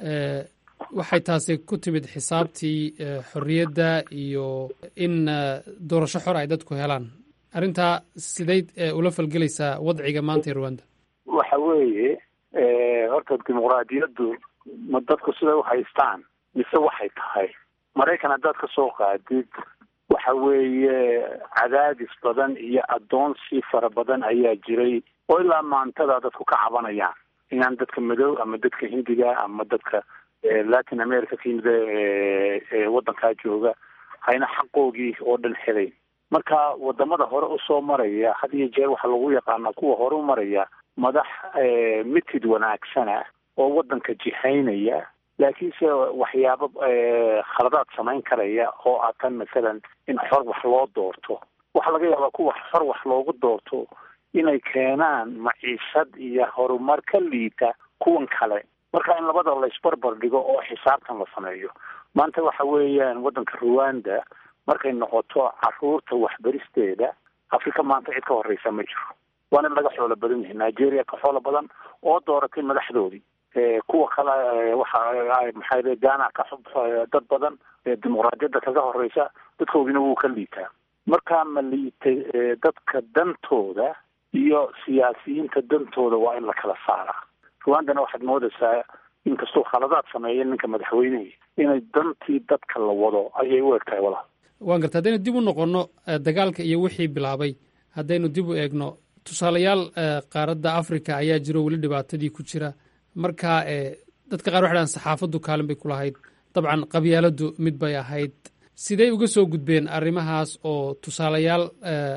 waxay taasi ku timid xisaabtii xorriyadda iyo in doorasho xor ay dadku helaan arrintaa sidayd ula falgelaysaa wadciga maanta ee ruwanda waxa weeye horta dimuqraadiyaddu ma dadku siday u haystaan mise waxay tahay maraykan haddaad ka soo qaadid waxa weeye cadaadis badan iyo addoonsi fara badan ayaa jiray oo ilaa maantada dadku ka cabanayaan inaan dadka madow ama dadka hindiga ama dadka latin america ka yimid waddankaa jooga hayna xaqoogii oo dhan helayn marka wadamada hore usoo maraya had iyo jeer waxaa lagu yaqaanaa kuwa hore u maraya madax mitid wanaagsana oo wadanka jihaynaya laakiinse waxyaabo khaladaad samayn karaya oo ah tan masalan in xor wax loo doorto waxaa laga yaabaa kuwa xor wax loogu doorto inay keenaan maciishad iyo horumar ka liita kuwan kale marka in labada laysbarbar dhigo oo xisaabtan la sameeyo maanta waxa weeyaan waddanka ruwanda markay noqoto caruurta waxbaristeeda afrika maanta cid ka horeysa ma jiro waana laga xoolo badan yahay nigeria ka xoolo badan oo dooratay madaxdoodii kuwa kale waxa maxaa ghana ka dad badan dimuqraadiyadda kaga horeysa dadkoodina wuu ka liitaa markaa ma liitay dadka dantooda iyo siyaasiyiinta dantooda waa in la kala saaraa ruwandana waxaad moodaysaa inkastuu khaladaad sameeya ninka madaxweynehii inay dantii dadka la wado ayay u eg tahay walaal waan garta haddaynu dib u noqonno dagaalka iyo wixii bilaabay haddaynu dib u eegno tusaalayaal qaaradda africa ayaa jiro weli dhibaatadii ku jira marka dadka qaar waxay dhahan saxaafaddu kaalin bay ku lahayd dabcan qabyaaladdu mid bay ahayd sidey uga soo gudbeen arrimahaas oo tusaalayaal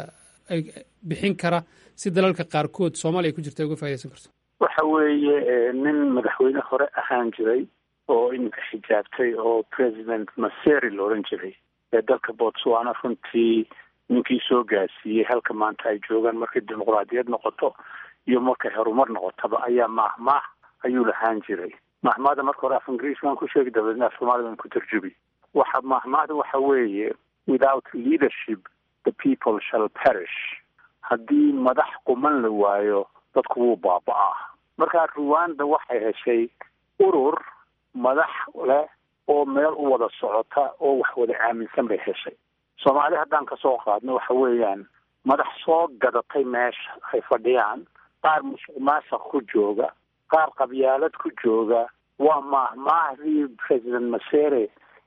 bixin kara si dalalka qaarkood soomaaliya ku jirta ay uga faa'idaysan karto waxa weeye nin madaxweyne hore ahaan jiray oo iminka xijaabtay oo president maseri la odhan jiray ee dalka botswana runtii ninkii soo gaarsiiyey halka maanta ay joogaan markay dimuqraadiyad noqoto iyo markay horumar noqotaba ayaa maahmaah ayuu lahaan jiray mahmaahda marka hore af ingiriis baan ku sheegi dabeedna af soomaali baan ku tarjubi waxa mahmaahda waxa weeye without leadership the people shall perish haddii madax quman la waayo dadku wuu baaba-aa marka ruwanda waxay heshay urur madax leh oo meel u wada socota oo wax wada aaminsan bay heshay soomaali haddaan kasoo qaadno waxa weeyaan madax soo gadatay meesha ay fadhiyaan qaar musuq maasuq ku jooga qaar qabyaalad ku jooga waa maahmaahdii president masere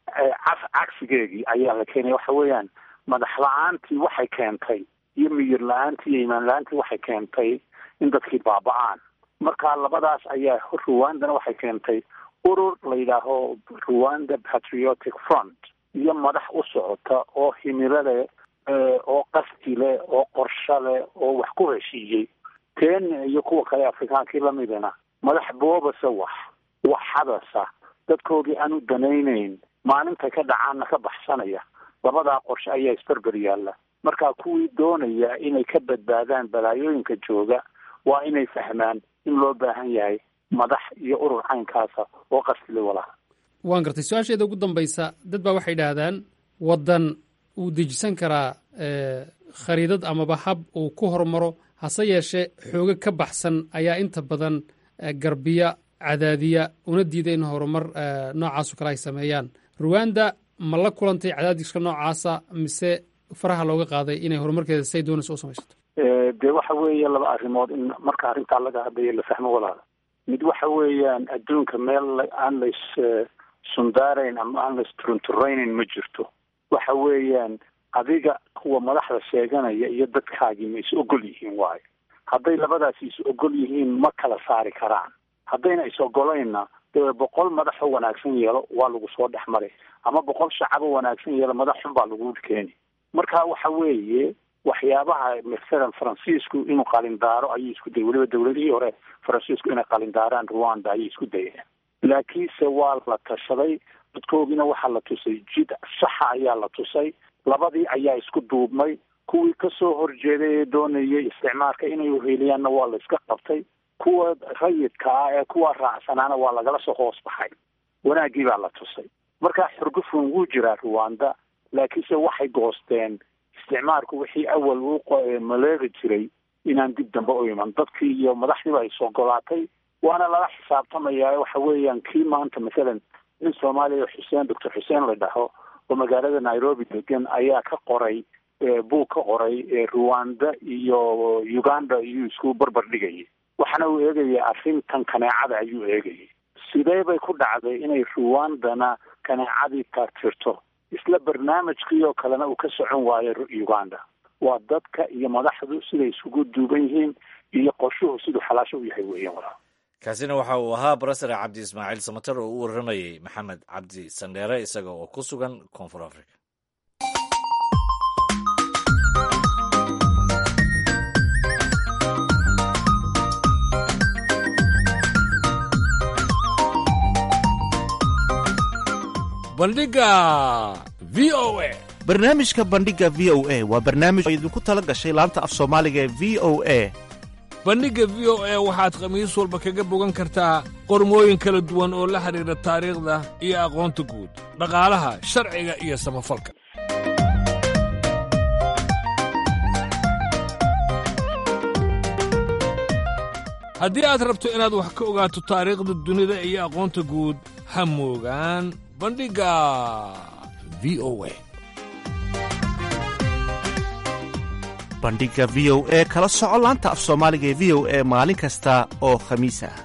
cagsigeegii ayaa la keenaya waxa weeyaan madax la-aantii waxay keentay iyo miyir la-aantii iyo imaan la-aantii waxay keentay in dadkii baaba-aan marka labadaas ayaa ruwandana waxay keentay urur la yidhaaho rwanda patriotic front iyo madax u socota oo himilo leh oo qasdi leh oo qorsho leh oo wax ku heshiiyey kenya iyo kuwa kale afrikaankii lamidana madax boobasa wax wax hadasa dadkoodii aan u danaynayn maalintay ka dhacaanna ka baxsanaya labadaa qorshe ayaa isberber yaalla marka kuwii doonaya inay ka badbaadaan balaayooyinka jooga waa inay fahmaan in loo baahan yahay madax iyo urur caynkaasa oo qasdile walaha waan gartay su-aasheeda ugu dambaysa dad baa waxay idhaahdaan waddan uu dejisan karaa khariidad amaba hab uu ku hormaro hase yeeshee xoogo ka baxsan ayaa inta badan garbiya cadaadiya una diida in horumar noocaaso kale ay sameeyaan ruwanda ma la kulantay cadaadiska noocaasa mise faraha looga qaaday inay horumarkeeda say doonayso u samaysato dee waxa weeye laba arrimood in marka arrintaa laga hadlayo la fahmo walaala mid waxa weeyaan adduunka meel aan lays sundaarayn ama aan lays turunturaynayn ma jirto waxa weeyaan adiga kuwa madaxda sheeganaya iyo dadkaagii ma is ogol yihiin waayo hadday labadaasi is ogol yihiin ma kala saari karaan haddayna is ogolaynna dee boqol madaxoo wanaagsan yeelo waa lagu soo dhex maray ama boqol shacabo wanaagsan yeelo madax xun baa lagu keeni marka waxa weeye waxyaabaha masalan faransiisku inuu qalindaaro ayay isku dayay weliba dawladihii hore faransiisku inay qalindaaraan rwanda ayay isku dayeen laakiinse waa la tashaday dadkoogina waxaa la tusay jid saxa ayaa la tusay labadii ayaa isku duubmay kuwii kasoo horjeeday ee doonayay isticmaalka inay uheliyaanna waa la iska qabtay kuwa rayidka ah ee kuwa raacsanaana waa lagala soo hoos baxay wanaaggii baa la tusay marka xurgufun wuu jiraa rwanda laakiinse waxay goosteen isticmaalku wixii awal uu maleegi jiray inaan dib dambe u iman dadkii iyo madaxdiiba ay isogolaatay waana lala xisaabtamayaa waxa weeyaan kii maanta masalan nin soomaaliya xuseen doctor xuseen la dhaho oo magaalada nairobi degan ayaa ka qoray buug ka qoray rwanda iyo uganda iyuu isku barbar dhigayay waxaana uu eegaya arrintan kaneecada ayuu eegayay sidee bay ku dhacday inay rwandana kaneecadii taagtirto isla barnaamijkii oo kalena uu ka socon waayo uganda waa dadka iyo madaxdu siday isugu duuban yihiin iyo qorshuhu siduu xalaasho u yahay weeyaan walaa kaasina waxa uu ahaa barasare cabdi ismaaciil samater oo u warramayey maxamed cabdi sandheere isaga oo ku sugan koonfur africa bandhiga v o a barnaamijka bandhiga v o a waa barnaamij oo idinku tala gashay laanta af soomaaliga ee v o a bandhigga v o a waxaad khamiis walba kaga bogan kartaa qormooyin kala duwan oo la xidhiidha taariikhda iyo aqoonta guud dhaqaalaha sharciga iyo samafalka haddii aad rabto inaad wax ka ogaato taariikhda dunida iyo aqoonta guud ha moogaan bandhigga v o a bandhiga v o e kala soco laanta af soomaaliga ee v o e maalin kasta oo khamiis ah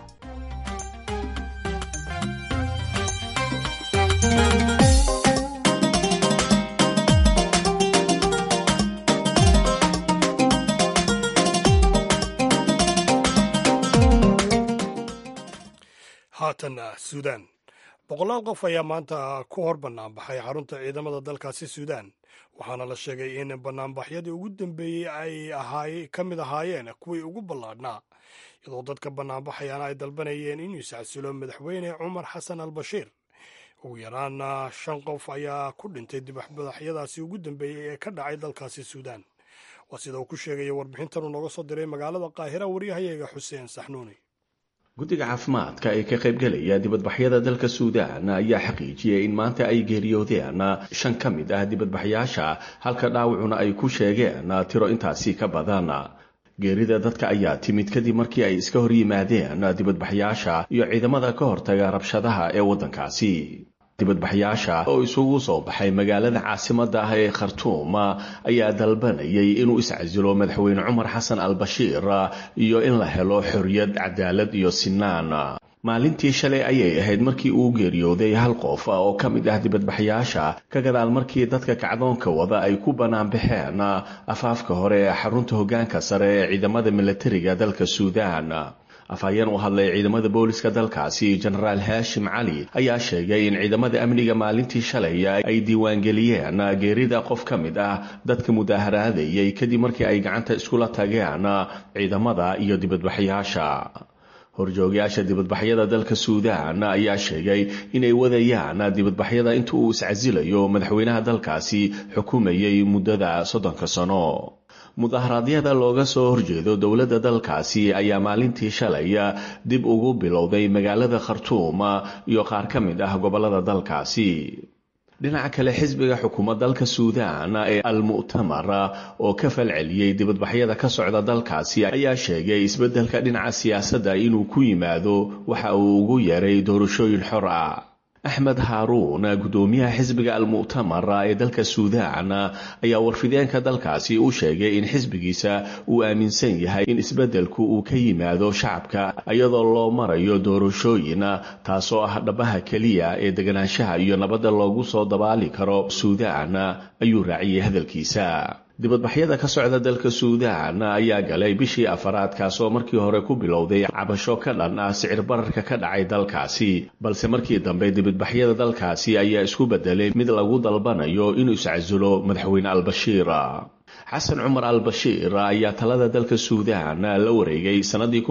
haatanna suudaan boqolaal qof ayaa maanta ku hor bannaanbaxay xarunta ciidamada dalkaasi suudaan waxaana la sheegay in bannaanbaxyadii ugu dambeeyey ay ahaay ka mid ahaayeen kuwii ugu ballaadhnaa iyadoo dadka bannaanbaxayana ay dalbanayeen inuu iscasilo madaxweyne cumar xasan al bashiir ugu yaraana shan qof ayaa ku dhintay dibaxbadaxyadaasi ugu dambeeyey ee ka dhacay dalkaasi suudaan waa sida uu ku sheegaya warbixintan uu nooga soo diray magaalada qaahira waryahayaga xuseen saxnuuni guddiga caafimaadka ee ka qaybgelaya dibadbaxyada dalka suudaan ayaa xaqiijiyay in maanta ay geeriyoodeen shan ka mid ah dibadbaxyaasha halka dhaawacuna ay ku sheegeen tiro intaasi ka badan geerida dadka ayaa timid kadib markii ay iska hor yimaadeen dibadbaxyaasha iyo ciidamada ka hortaga rabshadaha ee waddankaasi dibadbaxyaasha oo isugu soo baxay magaalada caasimadda ah ee khartuum ayaa dalbanayay inuu iscasilo madaxweyne cumar xasan al bashiir iyo in la helo xorriyad cadaalad iyo sinaan maalintii shalay ayay ahayd markii uu geeriyooday hal qof oo ka mid ah dibadbaxyaasha ka gadaal markii dadka kacdoonka wada ay ku banaanbaxeen afaafka hore ee xarunta hoggaanka sare ee ciidamada milatariga dalka suudaan afhayeen u hadlay ciidamada booliska dalkaasi jenaraal haashim cali ayaa sheegay in ciidamada amniga maalintii shalay ay diiwaangeliyeen geerida qof ka mid ah dadka mudaaharaadayay kadib markii ay gacanta iskula tageen ciidamada iyo dibadbaxyaasha horjoogayaasha dibadbaxyada dalka suudaan ayaa sheegay inay wadayaan dibadbaxyada inta uu iscasilayo madaxweynaha dalkaasi xukumayay muddada soddonka sano mudaharaadyada looga soo horjeedo dowladda dalkaasi ayaa maalintii shalay dib ugu bilowday magaalada khartuum iyo qaar ka mid ah gobollada dalkaasi dhinaca kale xisbiga xukuumad dalka suudaan ee al-mu'tamar oo ka falceliyey dibadbaxyada ka socda dalkaasi ayaa sheegay isbeddelka dhinaca siyaasadda inuu ku yimaado waxa uu ugu yeeray doorashooyin xor ah axmed haaruun guddoomiyaha xisbiga al-mu'tamar ee dalka suudaan ayaa warfideenka dalkaasi u sheegay in xisbigiisa uu aaminsan yahay in isbeddelku uu ka yimaado shacabka iyadoo loo marayo doorashooyin taasoo ah dhabaha keliya ee deganaanshaha iyo nabadda loogu soo dabaali karo suudaan ayuu raaciyey hadalkiisa dibadbaxyada ka socda dalka suudaan ayaa galay bishii afaraad kaasoo markii hore ku bilowday cabasho ka dhan ah sicir bararka ka dhacay dalkaasi balse markii dambe dibadbaxyada dalkaasi ayaa isku bedelay mid lagu dalbanayo inuu iscasulo madaxweyne al-bashiir xasan cumar al bashiir ayaa talada dalka suudaan la wareegay sannadii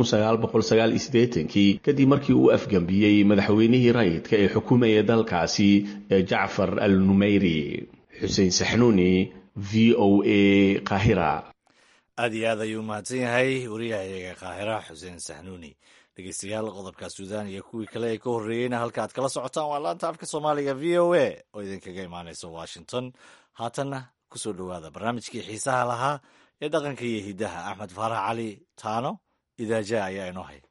kii kadib markii uu afgembiyey madaxweynihii rayidka ee xukumaya dalkaasi ee jacfar al numeyri xuseen saxnuuni v o a kahira aad iyo aad ayuu mahadsan yahay wariyahayaga kaahira xuseen saxnuuni dhegeystayaal qodobka suudaan iyo kuwii kale ee ka horreeyeyna halka aad kala socotaan waa laanta afka soomaaliga v o a oo idinkaga imaanaysa washington haatanna kusoo dhowaada barnaamijkii xiisaha lahaa ee dhaqanka iyo hiddaha axmed faarax cali taano idaaja ayaa inoo hay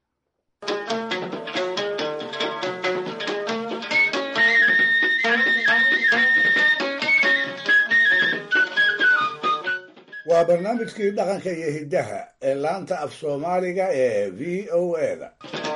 waa barnaamijkii dhaqanka iyo hiddaha ee laanta af soomaaliga ee v o a-da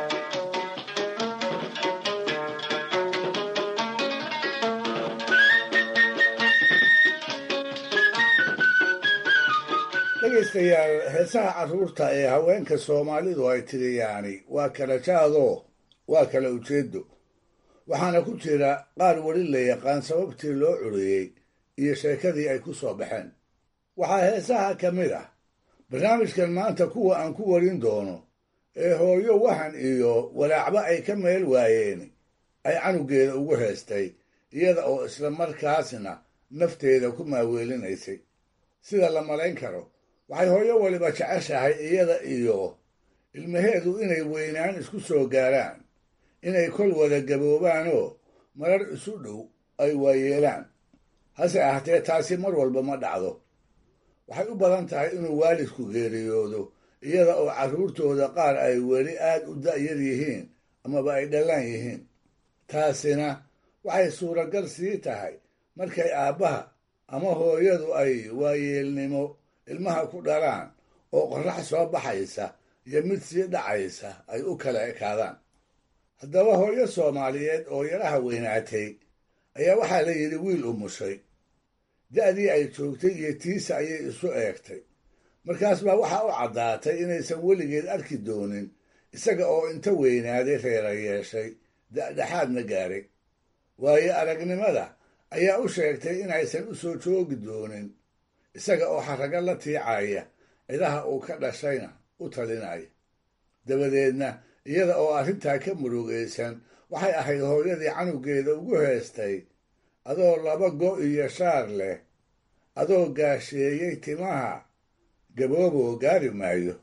dhegaystayaal heesaha carruurta ee haweenka soomaalidu ay tiriyaani waa kala jaadoo waa kala ujeedo waxaana ku jira qaar weli la yaqaan sababtii loo curiyey iyo sheekadii ay ku soo baxeen waxaa heesaha ka mid ah barnaamijkan maanta kuwa aan ku warin doono ee hooyo wahan iyo walaacba ay ka meel waayeen ay canugeeda ugu heestay iyada oo isla markaasna nafteeda ku maaweelinaysay sida la malayn karo waxay hooyo waliba jeceshahay iyada iyo ilmaheedu inay weynaan isku soo gaaraan inay kol wada gaboobaanoo marar isu dhow ay waayeelaan hase ahatee taasi mar walba ma dhacdo waxay u badan tahay inuu waalidku geeriyoodo iyada oo carruurtooda qaar ay weli aad u da'yar yihiin amaba ay dhallaan yihiin taasina waxay suuragal sii tahay markay aabbaha ama hooyadu ay waayeelnimo ilmaha ku dhalaan oo qorrax soo baxaysa iyo mid sii dhacaysa ay u kala ekaadaan haddaba hooyo soomaaliyeed oo yaraha weynaatay ayaa waxaa la yidhi wiil umushay da'dii ay joogtay iyo tiisa ayay isu eegtay markaas baa waxaa u caddaatay inaysan weligeed arki doonin isaga oo inta weynaaday reera yeeshay da'dhexaadna gaaray waayo aragnimada ayaa u sheegtay inaysan u soo joogi doonin isaga oo xarrago la tiicaya cidaha uu ka dhashayna u talinaya dabadeedna iyada oo arrintaa ka murugaysan waxay ahayd hooyadii canugeeda ugu heestay adoo laba go' iyo shaar leh adoo gaasheeyey timaha gabooboo gaari maayo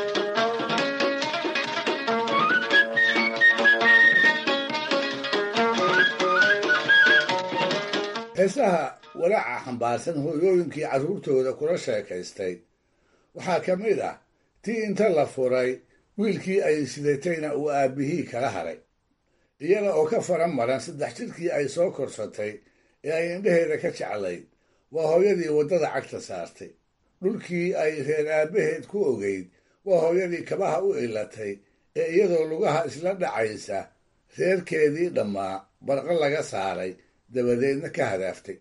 heesaha walaaca xambaarsan hooyooyinkii carruurtooda kula sheekaystay waxaa ka mid ah tii inta la furay wiilkii ay sidatayna uu aabbihii kala haray iyada oo ka faran maran saddex jirkii ay soo korsatay ee ay indhaheeda ka jeclayd waa hooyadii waddada cagta saartay dhulkii ay reer aabbaheed ku ogeyd waa hooyadii kabaha u ilatay ee iyadoo lugaha isla dhacaysa reerkeedii dhammaa barqo laga saaray dabadeedna ka hadaaftay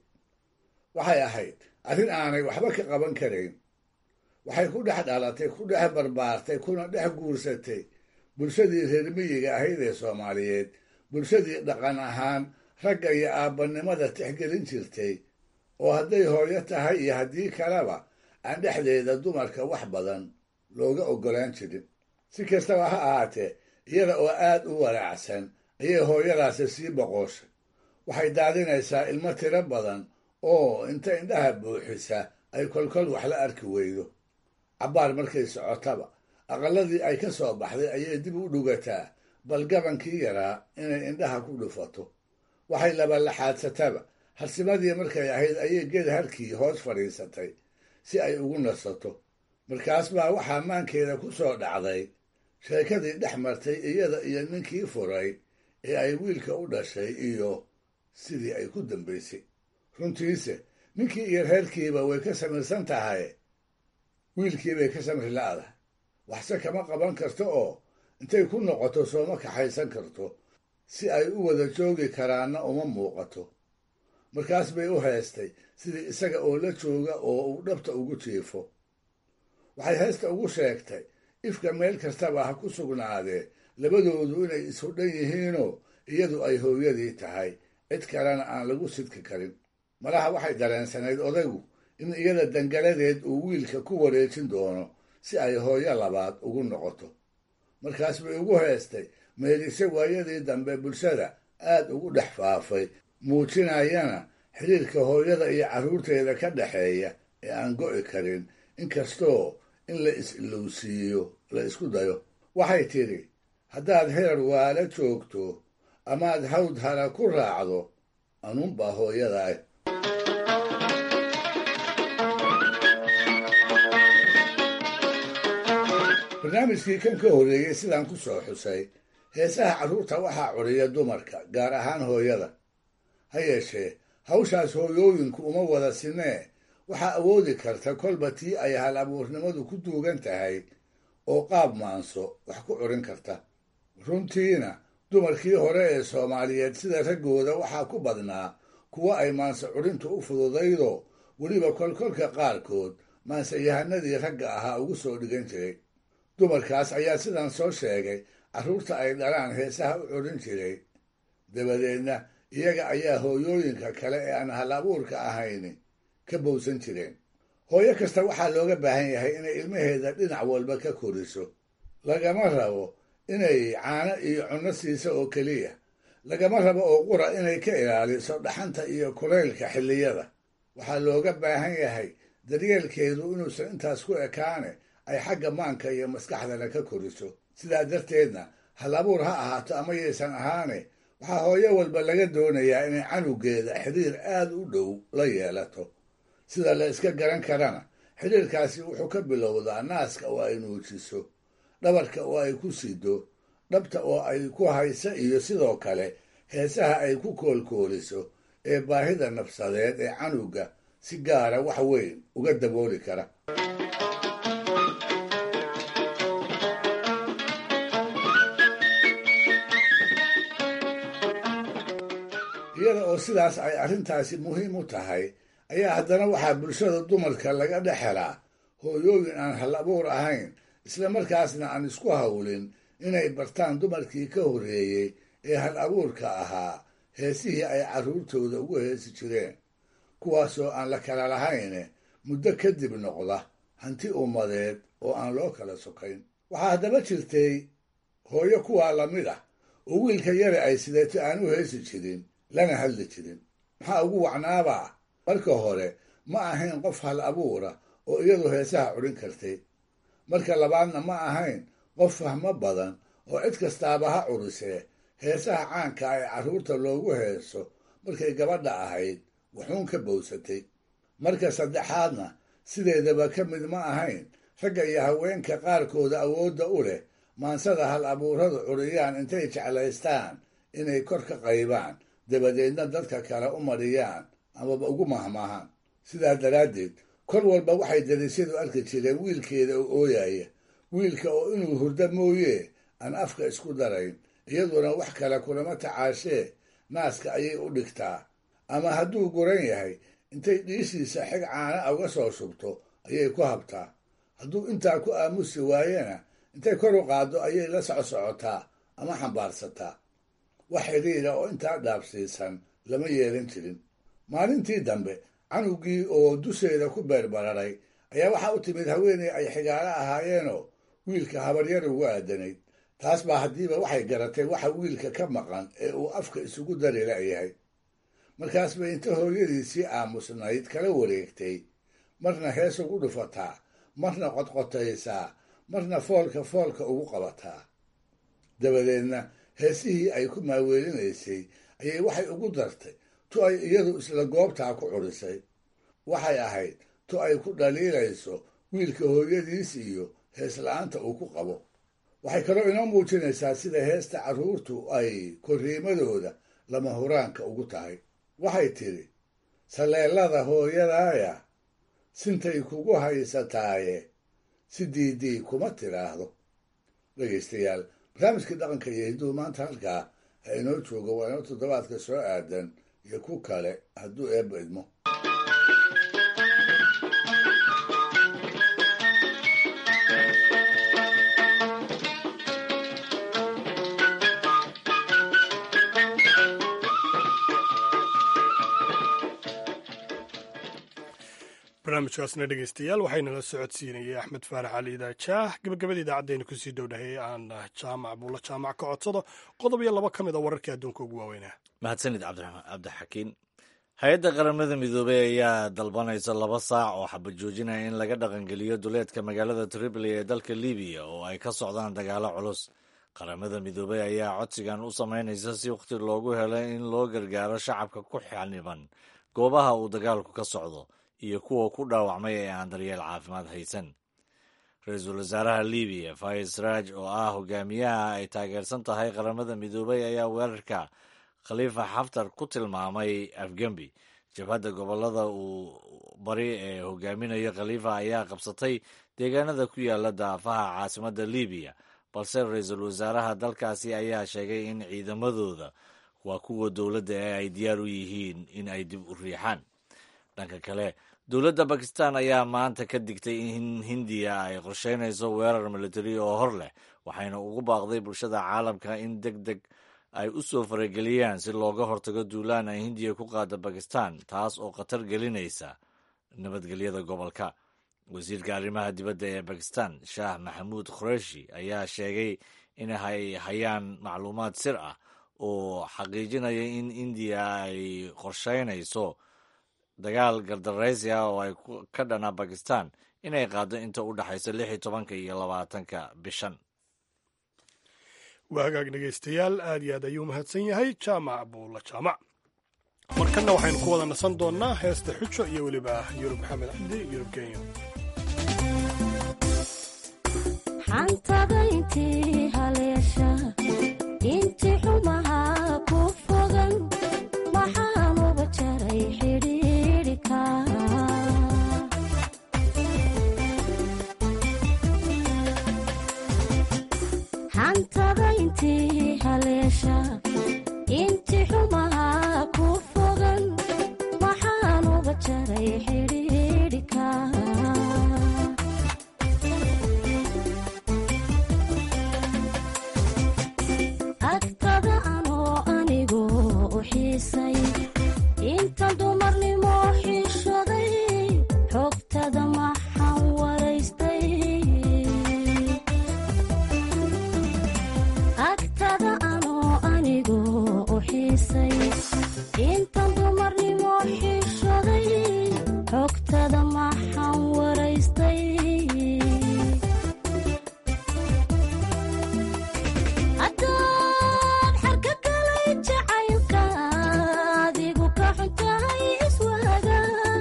waxay ahayd arrin aanay waxba ka qaban karayn waxay ku dhex dhalatay ku dhex barbaartay kuna dhex guursatay bulshadii reer miyiga ahayd ee soomaaliyeed bulshadii dhaqan ahaan ragga iyo aabbanimada tixgelin jirtay oo hadday hooyo tahay iyo haddii kaleba aan dhexdeeda dumarka wax badan looga oggolaan jirin si kastaba ha ahaatee iyada oo aad u walaacsan ayay hooyadaasi sii boqooshay waxay daadinaysaa ilmo tiro badan oo inta indhaha buuxisa ay kolkol wax la arki weydo cabbaar markay socotaba aqalladii ay ka soo baxday ayay dib u dhugataa bal gabankii yaraa inay indhaha ku dhufato waxay labalaxaadsataba harsimadii markay ahayd ayay geed harkii hoos fadhiisatay si ay ugu nasato markaas baa waxaa maankeeda ku soo dhacday sheekadii dhex martay iyada iyo ninkii furay ee ay wiilka u dhashay iyo sidii ay ku dambaysay runtiise ninkii iyo reerkiiba way ka samirsan tahay wiilkiibay ka samri la'dahay waxse kama qaban karto oo intay ku noqoto sooma kaxaysan karto si ay u wada joogi karaanna uma muuqato markaas bay u heestay sidii isaga oo la jooga oo uu dhabta ugu jiifo waxay heesta ugu sheegtay ifka meel kastaba ha ku sugnaadee labadoodu inay ishudhan yihiinoo iyadu ay hooyadii tahay cid kalena aan lagu sidki karin malaha waxay dareensanayd odaygu in iyada dangaladeed uu wiilka ku wareejin doono si ay hooyo labaad ugu noqoto markaas bay ugu heestay meelise waayadii dambe bulshada aad ugu dhex faafay muujinayana xiriirka hooyada iyo carruurteeda ka dhexeeya ee aan go'i karin inkastoo in la is-ilowsiiyo la isku dayo waxay tidhi haddaad heer waala joogto amaad hawd hara ku raacdo anuunbaa hooyadaa barnaamijkii kan ka horreeyey sidaan ku soo xusay heesaha carruurta waxaa curiya dumarka gaar ahaan hooyada ha yeeshee hawshaas hooyooyinku uma wada sinee waxaa awoodi karta kolba tii ay hal abuurnimadu ku duugan tahay oo qaab maanso wax ku curin karta runtiina dumarkii hore ee soomaaliyeed sida raggooda waxaa ku badnaa kuwa ay maanse curintu u fududaydoo weliba kolkolka qaarkood maanseyahanadii ragga ahaa ugu soo dhigan jiray dumarkaas ayaa sidan soo sheegay carruurta ay dhalaan heesaha u curin jiray dabadeedna iyaga ayaa hooyooyinka kale ee aan hal abuurka ahayni ka bowsan jireen hooyo kasta waxaa looga baahan yahay inay ilmaheeda dhinac walba ka koriso lagama rabo inay caano iyo cunno siiso oo keliya lagama rabo oo qura inay ka ilaaliso dhaxanta iyo kulaylka xilliyada waxaa looga baahan yahay daryeelkeedu inuusan intaas ku ekaane ay xagga maanka iyo maskaxdana ka koriso sidaa darteedna hal abuur ha ahaato ama yaysan ahaane waxaa hooyo walba laga doonayaa inay canugeeda xiriir aad u dhow la yeelato sida la iska garan karana xiriirkaasi wuxuu ka bilowdaa naaska oo ay nuujiso dhabarka oo ay ku sido dhabta oo ay ku hayso iyo sidoo kale heesaha ay ku koolkooliso ee baahida nafsadeed ee canuga si gaara wax weyn uga dabooli kara iyada oo sidaas ay arrintaasi muhiim u tahay ayaa haddana waxaa bulshada dumarka laga dhex helaa hooyooyin aan hal abuur ahayn isla markaasna aan isku hawlin inay bartaan dumarkii ka horreeyey ee hal abuurka ahaa heesihii ay carruurtooda ugu heesi jireen kuwaasoo aan la kala lahayne muddo kadib noqda hanti ummadeed oo aan loo kala sokayn waxaa haddaba jirtay hooyo kuwaa lamid ah oo wiilka yare ay sideeto aan u heesi jirin lana hadli jirin maxaa ugu wacnaabaa marka hore ma ahayn qof hal abuura oo iyadu heesaha cudhin kartay marka labaadna ma ahayn qof fahmo badan oo cid kastaaba ha curisee heesaha caanka ee carruurta loogu heeso markay gabadha ahayd wuxuun ka bowsatay marka saddexaadna sideedaba ka mid ma ahayn ragga iyo haweenka qaarkooda awoodda u leh maansada hal abuuradu curiyaan intay jeclaystaan inay kor ka qaybaan dabadeedna dadka kale u mariyaan amaba ugu mahmaahaan sidaa daraaddeed kor walba waxay darisyadu arki jireen wiilkeeda oo ooyaya wiilka oo inuu hurdo mooye aan afka isku darayn iyaduna wax kale kulama tacaashee naaska ayay u dhigtaa ama hadduu guran yahay intay dhiishiisa xig caana uga soo shubto ayay ku habtaa hadduu intaa ku aamusi waayena intay kor u qaaddo ayay la socsocotaa ama xambaarsataa wax xidhiira oo intaa dhaabsiisan lama yeelan jirin maalintii dambe canugii oo dusheeda ku beerbararay ayaa waxaa u timid haweeney ay xigaalo ahaayeenoo wiilka habaryar ugu aadanayd taas baa haddiiba waxay garatay waxa wiilka ka maqan ee uu afka isugu dari la'yahay markaas bay inta hooyadiisii aamusnayd kala wareegtay marna hees ugu dhufataa marna qodqotaysaa marna foolka foolka ugu qabataa dabadeedna heesihii ay ku maaweelinaysay ayay waxay ugu dartay tu ay iyadu isla goobtaa ku curisay waxay ahayd tu ay ku dhaliilayso wiilka hooyadiis iyo heesla'aanta uu ku qabo waxay kaloo inoo muujinaysaa sida heesta carruurtu ay korriimadooda lama huraanka ugu tahay waxay tidhi saleellada hooyadaaya sintay kugu haysataaye si diidii kuma tidhaahdo dhegaystayaal barnaamijkii dhaqanka iyo hidduu maanta halkaa ha inoo joogo waa inoo toddobaadka soo aadan iyo ku kale hadduu eebba idmo barnaamijkaasna dhegeystayaal waxaynala socodsiinayay axmed faarax cali idaajaah gabagabada idaacaddeena kusii dhowdhahay aan jaamac buulla jaamac ka codsado qodob iyo laba ka mid a wararkii adduunka ugu waaweynaa mahadsanid cabdixakiin hay-adda qaramada midoobey ayaa dalbanaysa laba saac oo xabad joojinaya in laga dhaqangeliyo duleedka magaalada tripoli ee dalka libiya oo ay ka socdaan dagaalo culus qaramada midoobey ayaa codsigan u samaynaysa si wakhti loogu helo in loo gargaaro shacabka ku xaniban goobaha uu dagaalku ka socdo iyo kuwa ku dhaawacmay ee aan daryeel caafimaad haysan ra-iisul wasaaraha libiya fayis raaj oo ah hogaamiyaha ay taageersan tahay qaramada midoobey ayaa weerarka khaliifa xaftar ku tilmaamay afgembi jabhadda gobolada uu bari ee hogaaminayo khaliifa ayaa qabsatay deegaanada ku yaala daafaha caasimadda libiya balse ra-iisul wasaaraha dalkaasi ayaa sheegay in ciidamadooda waa kuwa dowladda ee ay diyaar u yihiin in ay dib u riixaan dhanka kale dowladda bakistan ayaa maanta ka digtay in hindiya ay qorsheynayso weerar militari oo hor leh waxayna ugu baaqday bulshada caalamka in deg deg ay u soo farageliyaan si looga hortago duulaan ay hindiya ku qaada bakistan taas oo khatar gelinaysa nabadgelyada gobolka wasiirka arrimaha dibadda ee bakistan shaah maxamuud qureshi ayaa sheegay in ay hayaan macluumaad sir ah oo xaqiijinaya in indiya ay qorsheynayso dagaal gardaraysi ah oo ay ka dhana bakistan inay qaado inta u dhexaysa lix iyo tobanka iyo labaatanka bishan waa hagaag dhegaystayaal aad iyo aad ayuu mahadsan yahay jaamac buulla jaamac markanna waxaynu ku wada nasan doonnaa heesta xujo iyo weliba yurub maxamed cabdi yurub kenya xantada intii haleesha intii xumaha ku fogan waxaan uga jaray xidhiidhika xantada intii haleesha intii xumaha ku fogan waxaan uga jaray xidhiidhika agtada anoo anigu u xiisay inta dumarnimo xishaday xogtada maxaan waraystay agtada anoo anigu u xiisay inta dumarnimo xishaday xogtada maxaan waraystay haddaad xarka galay jacaylka adigu ka xuntahay iswaaga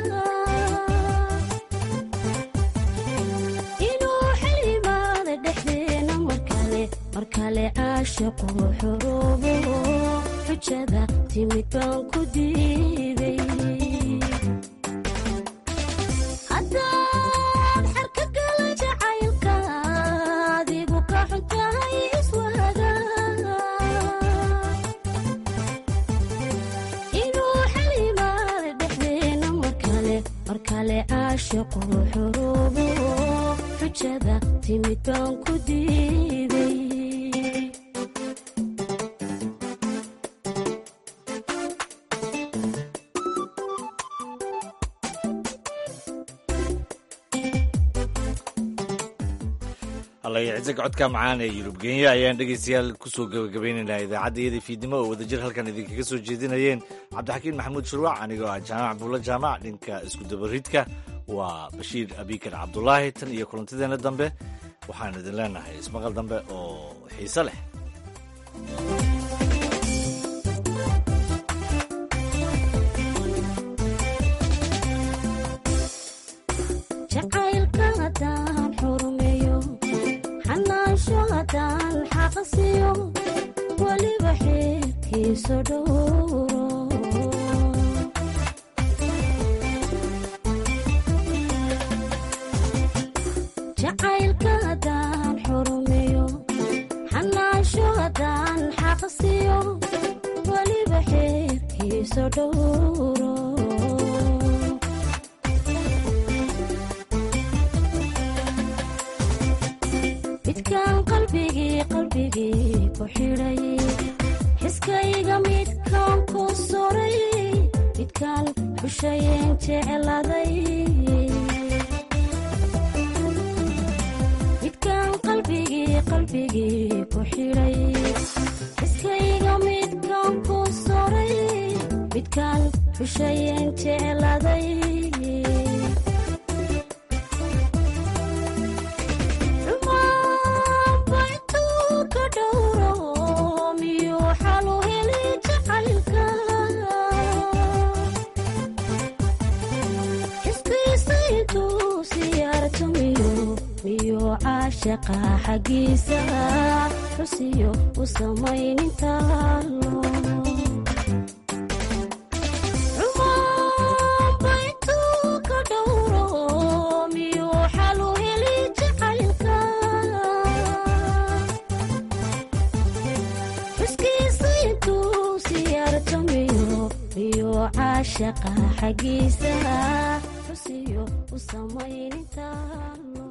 inuu xilimaada dhexdeena markale markale caashiqu xuruubo xujada timid baan ku diiday haddaad xarka galay jacaylka adigu ka xuntahay iswaaga inuu xilimaada dhexdeena markale markale caashiqu xuruubo xujada timid baan ku diiday allayaciise codka macaan ee yurub kenya ayaan dhegaystayaal kusoo gabagabaynaynaa idaacadda iyada fiidnimo oo wadajir halkan idinkaga soo jeedinayeen cabdixakiin maxamuud shurwac anigoo ah jaamac buulla jaamac dhinka iskudabaridka waa bashiir abikar cabdulaahi tan iyo kulantideenna dambe waxaan idin leenahay ismaqal dambe oo xiise leh jacaylka haddaan xurumeeyo xanaansho haddaan xaqasiyo weliba xeerkiiso dhowro jacaylka haddaan xurumeeyo xanaansho haddaan xaqasiyo weliba xeerkiiso dhowro midkaan qalbigii qalbigii ku xidhay xiskayga midkaan ku suray midkaan xushayeen jecladay midkaan qalbigii qalbigii ku xidhay xiskayga midkaan ku suray midkaan xushayeen jecladay caashaqa xaggiisa xusiyo u samaynintaalo caashaqa xaggiisa xusiyo u samaynintaalo